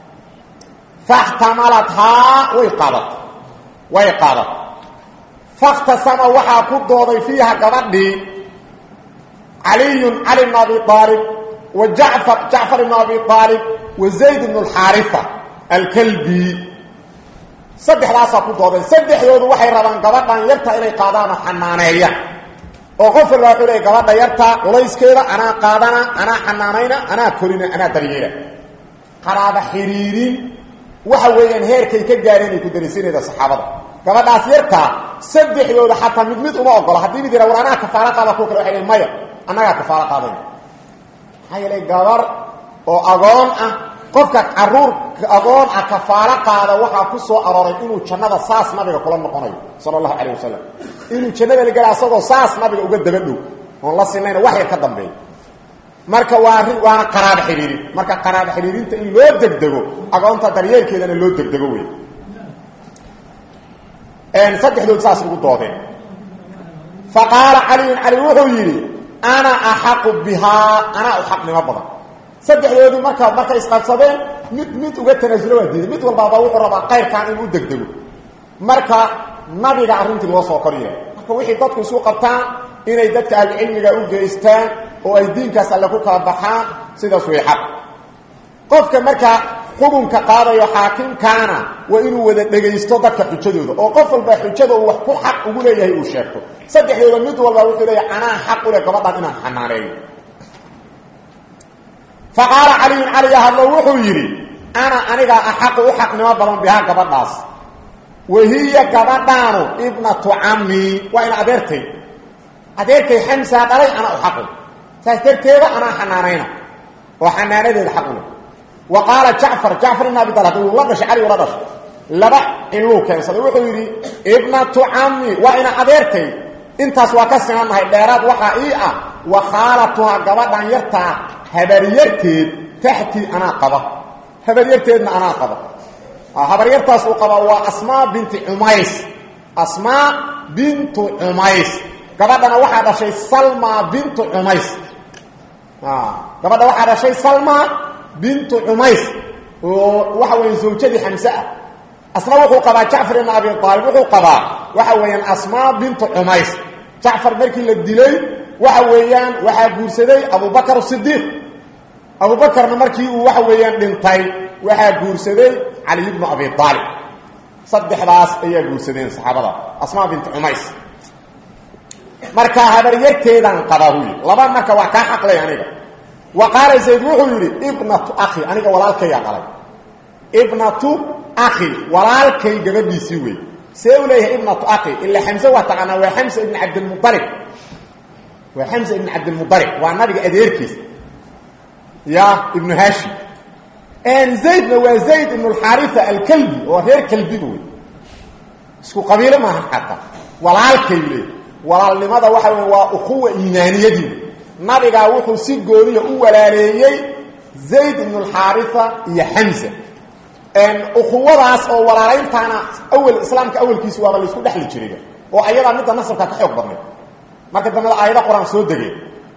faxtamalathaa way qaadatay way qaadatay fakhtasama waxaa ku dooday fiiha gabadhii caliyun cali bn abi aalib wa jacfar jacfar ibn abi aalib wa zayd bn alxaarifa alkalbi saddexdaasaa ku doodeen saddexdoodu waxay rabaan gabadhan yarta inay qaadaan oo xanaaneeyaan oo qof walba wuxuu leey gabadha yarta culayskeeda anaa qaadana anaa xanaanayna anaa korina anaa daryeela qaraaba xiriirin waxa weeyaan heerkay ka gaareen ay ku darisiinayda saxaabada gabadhaas yartaa saddexdooda xataa mid mid uma ogola haddii mid yara war anaa kafaalo qaada kuwa kale waxay lein maya annagaa kafaalo qaadayna maxaa yeelay gabar oo agoon ah qofka caruur agoon ah kafaalo qaada waxaa ku soo arooray inuu jannada saas nabiga kula noqonayo sala allahu calayh wasalam inuu jannada la gela asagoo saas nabiga uga daba dhow oon la sinayna wax yar ka dambeeya marka waa waana qaraabo xidhiirin marka qaraabo xidhiirinta in loo degdego agoonta daryeelkeedana loo degdego wey saddexdood saas ugu doodeen fa qaala caliyun cali wuxuu yidhi ana axaqu bihaa anaa u xaqnimo badan saddexdoodii marka markay isqabsadeen mid mid uga tanaasulo waa diiday mid walbaaba wuxuu rabaa qayrkan inuu u degdego marka nabiga arrintii loo soo kor yeelay marka wixii dadku isu qabtaan inay dadka ahlucilmiga u geystaan oo ay diinkaas alle ku kala baxaan sidaas way xaq qofka markaa xukunka qaadayo xaakimkaana waa inuu wada dhegaysto dadka xujadooda oo qof walba xujada uu wax ku xaq ugu leeyahay uu sheegto saddexdooda mid walba wuxuu leeyahay anaa xaq u leh gabadhan inaan xanaaneeyo fa qaala caliyun caliya hadlo wuxuu yidhi ana anigaa axaqu u xaqnimo badan bihaa gabadhaas wahiya gabadhaanu ibnatu cammi waa ina adeertay adeerkay xamsaa dhalay anaa u xaqu saas darteeda anaa xanaanayna oo xanaanadeeda xaq u leh wa qaala jacfar jacfar ibn abi talib uu la dhashay cali ula dhashay laba ciluu keensaday wuxuu yidhi ibnatu cammi waa ina adeertay intaas waa ka sinanahay dheeraad waxaa ii ah wa khaalatuhaa gabadhan yartaa habaryarteed taxtii anaa qaba habaryarteedna anaa qaba habaryartaas uu qabaa waa asmaa binti cumays asmaa bintu cumays gabadhana waxaa dhashay salma bintu cumays gabadha waxaa dhashay salma bintu cumays oo waxa weya zawjadii xamse ah asna wuxuu qabaa jacfar ibn abi aalib wuxuu qabaa waxa weeyaan asmaa bintu cumays jacfar markii la dilay waxa weeyaan waxaa guursaday abubakar sidiiq abubakarna markii uu waxa weeyaan dhintay waxaa guursaday caliy bnu abi aalib saddexdaas ayaa guursadeen saxaabada asmaa bintu cumays marka habaryarteedaan qabaa hu yidhi laba marka waa kaa xaqlay aniga wa qaala zayd wuxuu yidhi ibnatu akhi aniga walaalkayaa dhalay ibnatu akhi walaalkay gabadhiisii wey see u leeyahay ibnatu akhi ila xamse waa taqaanaa waa xamsa ibn cabdilmualib waa xamsa ibn cabdilmualib waa nabiga adeerkiis ya ibnu hashim zaydna waa zayd ibn alxaarisa alkalbi oo reer kalbiga wey isku qabiilo maahan xataa walaalkay le walaalnimada waxa wey waa ukuwa iimaaniyadii nabigaa wuxuu si gooniya u walaaleeyey zayd ibn alxaarisa iyo xamsa ukuwadaas oo walaalayntaana awel islaamka awelkiisa waaba laisku dhexli jiray oo ayadaa midda nasabka ka xoog badnay marka dambada aayada qur-aan soo degeen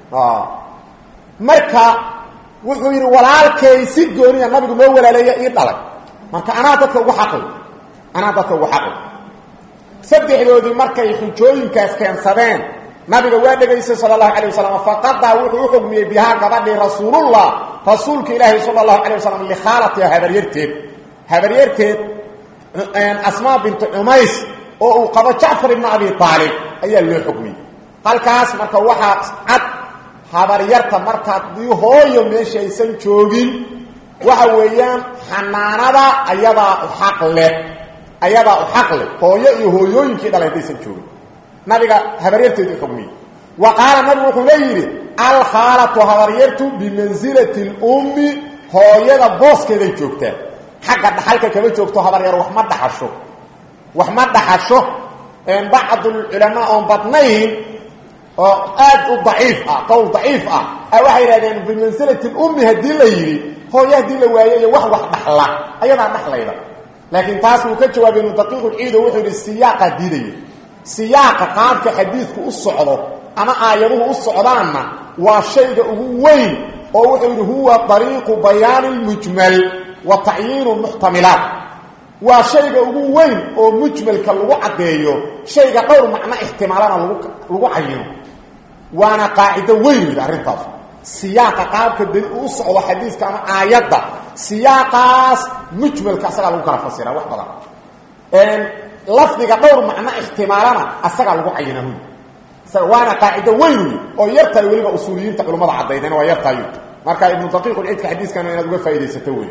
marka wuxuu yidhi walaalkay si gooniya nabigu noo walaaleeya ii dhalay marka anaa dadka ugu xaqay anaa dadka ugu xaqay saddexdoodii markay xujooyinkaas keensadeen nabiga waa dhegaystay sala allahu calay wasalam faqadaa wuxuu u xugmiyey bihaa gabadhii rasuulullah rasuulka ilaahi sala allahu calay wasalam likhaalatiha habaryarteed habaryarteed asmaa bintu cumays oo uu qabo jacfar ibnu abi aalib ayaa loo xugmiyey halkaas marka waxaa cad habaryarta markaadii hooyo meesha aysan joogin waxa weeyaan xanaanada ayadaa u xaq leh ayadaa u xaq leh hooyo iyo hooyooyinkii dhalay haddaysan joogin nabiga habaryarteedu xugmiyey wa qaala nabigu wuxuu le yidhi alkhaalatu habaryartu bimansilati lummi hooyada booskeeday joogtaa xagga dhaxalka kama joogto habaryar wax ma dhaxasho wax ma dhaxasho bacdulculamaa oon badnayn oo aad u daciif ah qowl daciif ah waxay yidhahdeen bimansilati lummi haddii la yidhi hooyo haddii la waayo iyo wax wax dhaxla ayadaa dhaxlayda laakiin taas wuu ka jawaabay ibnu daqiiqulciido wuxuu yidhi siyaaqa diidaya siyaaqa qaabka xadiidku u socdo ama aayaduhu u socdaanna waa shayga ugu weyn oo wuxuu yidhi huwa dariiqu bayaani lmujmal wa tacyiinu muxtamilaat waa shayga ugu weyn oo mujmalka lagu caddeeyo shayga dhowr macno ixtimaalana lagu lagu cayino waana qaacido weyn yidhi arrintaas siyaaqa qaabka dali u socdo xadiiska ama aayadda siyaaqaas mujmalka asagaa lagu kala fasiraa wax badan lafdiga dhowr macno ixtimaalana asagaa lagu cayina huy waana qaacido weyn wy oo yartahay weliba usuuliyiinta culummada caddaydeen waa yartahay marka ibnu daqiiqulcidka xadiiskana inaad uga faaidaysato wey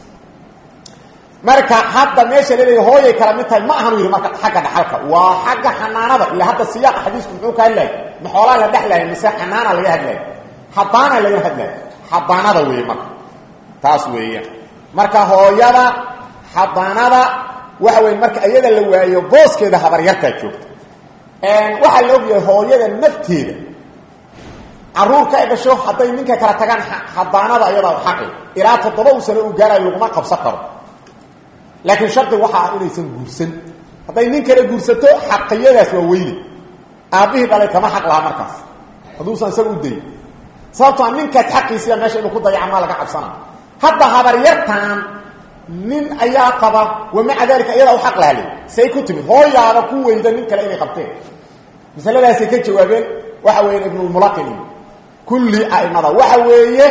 marka hadda meesha laleeya hooyay kala mid tahay ma ahanu yidhi marka xagga dhaxalka waa xagga xanaanada ila hadda siyaaqa xadiisku muxuu ka hadlahay ma xoolaa la dhexlahay mise xanaana laga hadlahay xadaana laga hadlahay xadaanada weeye marka taas weeyaan marka hooyada xadaanada waxa weye marka iyada la waayo booskeeda habaryartaa joogta waxaa la ogyahay hooyada nafteeda caruurka ay dhasho hadday ninka kala tagaan xadaanada ayadaa xaqi ilaa toddoba u sano uu gaarayo laguma qabsan karo laakiin shardi waxa ah inaysan guursan hadday nin kale guursato xaqiyadaas waa weyne aabbihii dhalay kama xaq lahaa markaas hadduusan isaga u dayin sababtoa ninkaas xaqiisiya meesha inuu ku dayaca maa laga cabsana hadda habaryartan nin ayaa qaba wamaca daalika iyadaa u xaq lahale say ku timid hooyaada ku weyda nin kale inay qabteen masaladaasay ka jawaabeen waxa weeyaan ibnulmulaqin kulli a'imada waxa weeye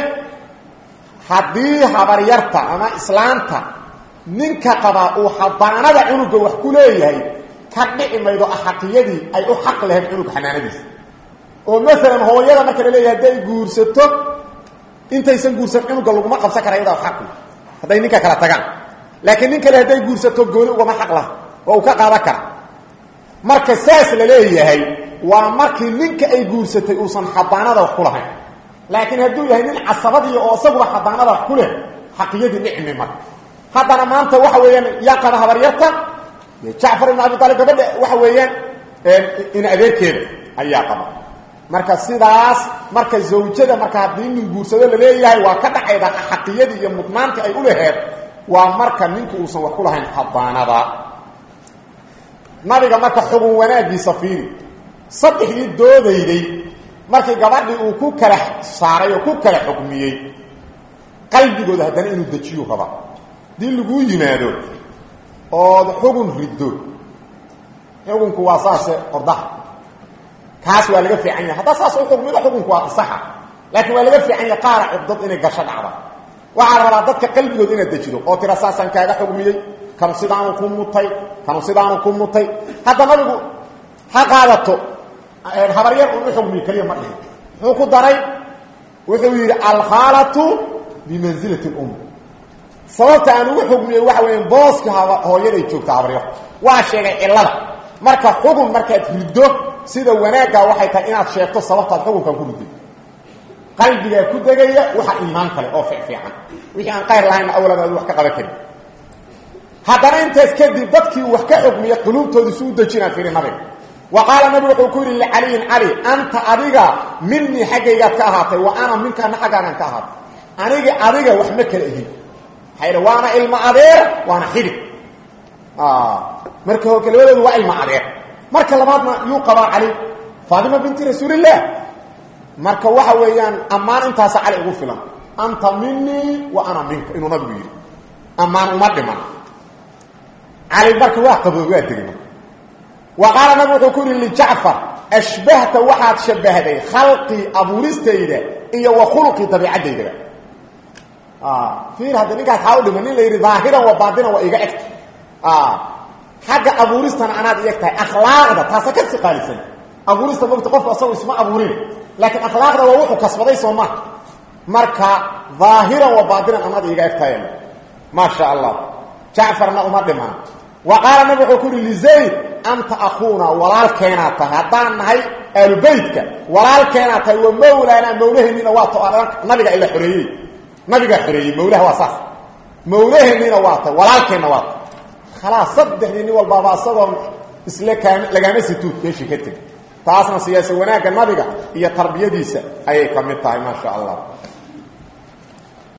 haddii habaryarta ama islaanta ninka qabaa uu xadaanada cunuga wax ku leeyahay ka dhici maydo axaqiyadii ay u xaq lahayd cunug xanaanadiisa oo maalan hooyada marka la leeyahay hadday guursato intaysan guursan cunuga laguma qabsan kara iyadaa xaqi hadday ninka kala tagaan laakiin nin kale hadday guursato gooni ugama xaq laha oo uu ka qaadan kara marka saas la leeyahay waa markii ninka ay guursatay uusan xadaanada wax ku lahayn laakiin hadduu yahay nin casabadii oo isaguba xadaanada wax ku leh xaqiyadii dhicmi marka haddana maanta waxa weeyaan yaa qaba habaryarta jacfar ibn abi aalib gabadha waxa weeyaan in adeerkeeda ayaa qaba marka sidaas marka zawjada marka haddii nin guursado la leeyahay waa ka dhacayda xaqiyadii iyo mudnaantii ay u laheed waa marka ninka uusan wax ku lahayn xadaanada nabiga marka xugun wanaagiisa fiiri saddexdii doodayday markii gabadhii uu ku kala saaray oo ku kala xukmiyey qalbigooda haddana inuu dejiyu raba dii laguu yimaado ood xugun riddo xukunku waa saase ordaha kaas waa laga fiican yahay haddaa saas u xukmido xukunku waa saxa laakiin waa laga fiican yahay qaara cibdad inay gasho dhacda waxaa rabaa dadka qalbigood inaad dejido oo tira saasaan kaaga xugmiyey kanu sidaanu ku mutay kanu sidaanu ku mutay hadda nabigu ha qaadato habaryar uu u xugmiyo keliya ma dhihin muxuu ku daray wuxuu yidhi alkhaalatu bimansilati lum sababta aan ugu xugmiyey waxa weya booska hooyaday joogta habaryar waa sheegay cillada marka xugun markaad riddo sida wanaaggaa waxay tahay inaad sheegto sababtaad xukunkan ku ridday qalbigaa ku degaya waxa iimaan kale oo fiicfiican wixii aan qayr lahaynna awlan aad wax ka qaban karin haddana intaas kadib dadkii wax ka xukmiya quluubtooda isu u dejinaa fiiri nabiga wa qaala nabigu wuxuu ku yidhi licaliyin cali anta adiga minii xaggaygaad ka ahaatay wa ana minkaana xaggaagaan ka ahaatay anigi adiga wax ma kala ihin maxaa waana ilmo adeer waana xidhig marka hore labadoodu waa ilmo adeer marka labaadna yuu qabaa cali faatima binti rasuulillaah marka waxa weeyaan ammaan intaasa cali ugu filan anta minii wa ana minka inuu nabigu yidhi ammaan uma dhiman cali marka waa qaboo waa degay marka wa qaala nabigu wuxuu ku yidhi lijacfar ashbahta waxaad shabahday khalqii abuuristayda iyo wa khuluqii dabiicaddaydaa fiir hadda ninkaas haa u dhima nin la yidhi daahiran wa baatinan waa iga egta xagga abuuristana anaad i eg tahay akhlaaqda taasa ka si qaalisan abuurista mogta qofku asagu isma abuurin laakiin akhlaaqda waa wuxuu kasbaday soo maha marka daahiran wa baatinan anaad iga eg tahay maa sha allah jacfarna uma dhiman wa qaala nabi wuxuu ku yihi lizayd anta akuuna walaalkeenaad tahay haddaan nahay aalubeytka walaalkeenaad tahay wa mawlaanaa mawlaheeniina waa to nabiga ila xoreeyey nabigaa xoreeyey mawlaha waa saas mawlaheeniina waa tahay walaalkeenna waa tahay khalaas saddexdii nin walbaaba asagoon isle kaam lagaama situud meeshii ka tegi taasna siyaasa wanaagga nabiga iyo tarbiyadiisa ayay ka mid tahay maa sha allah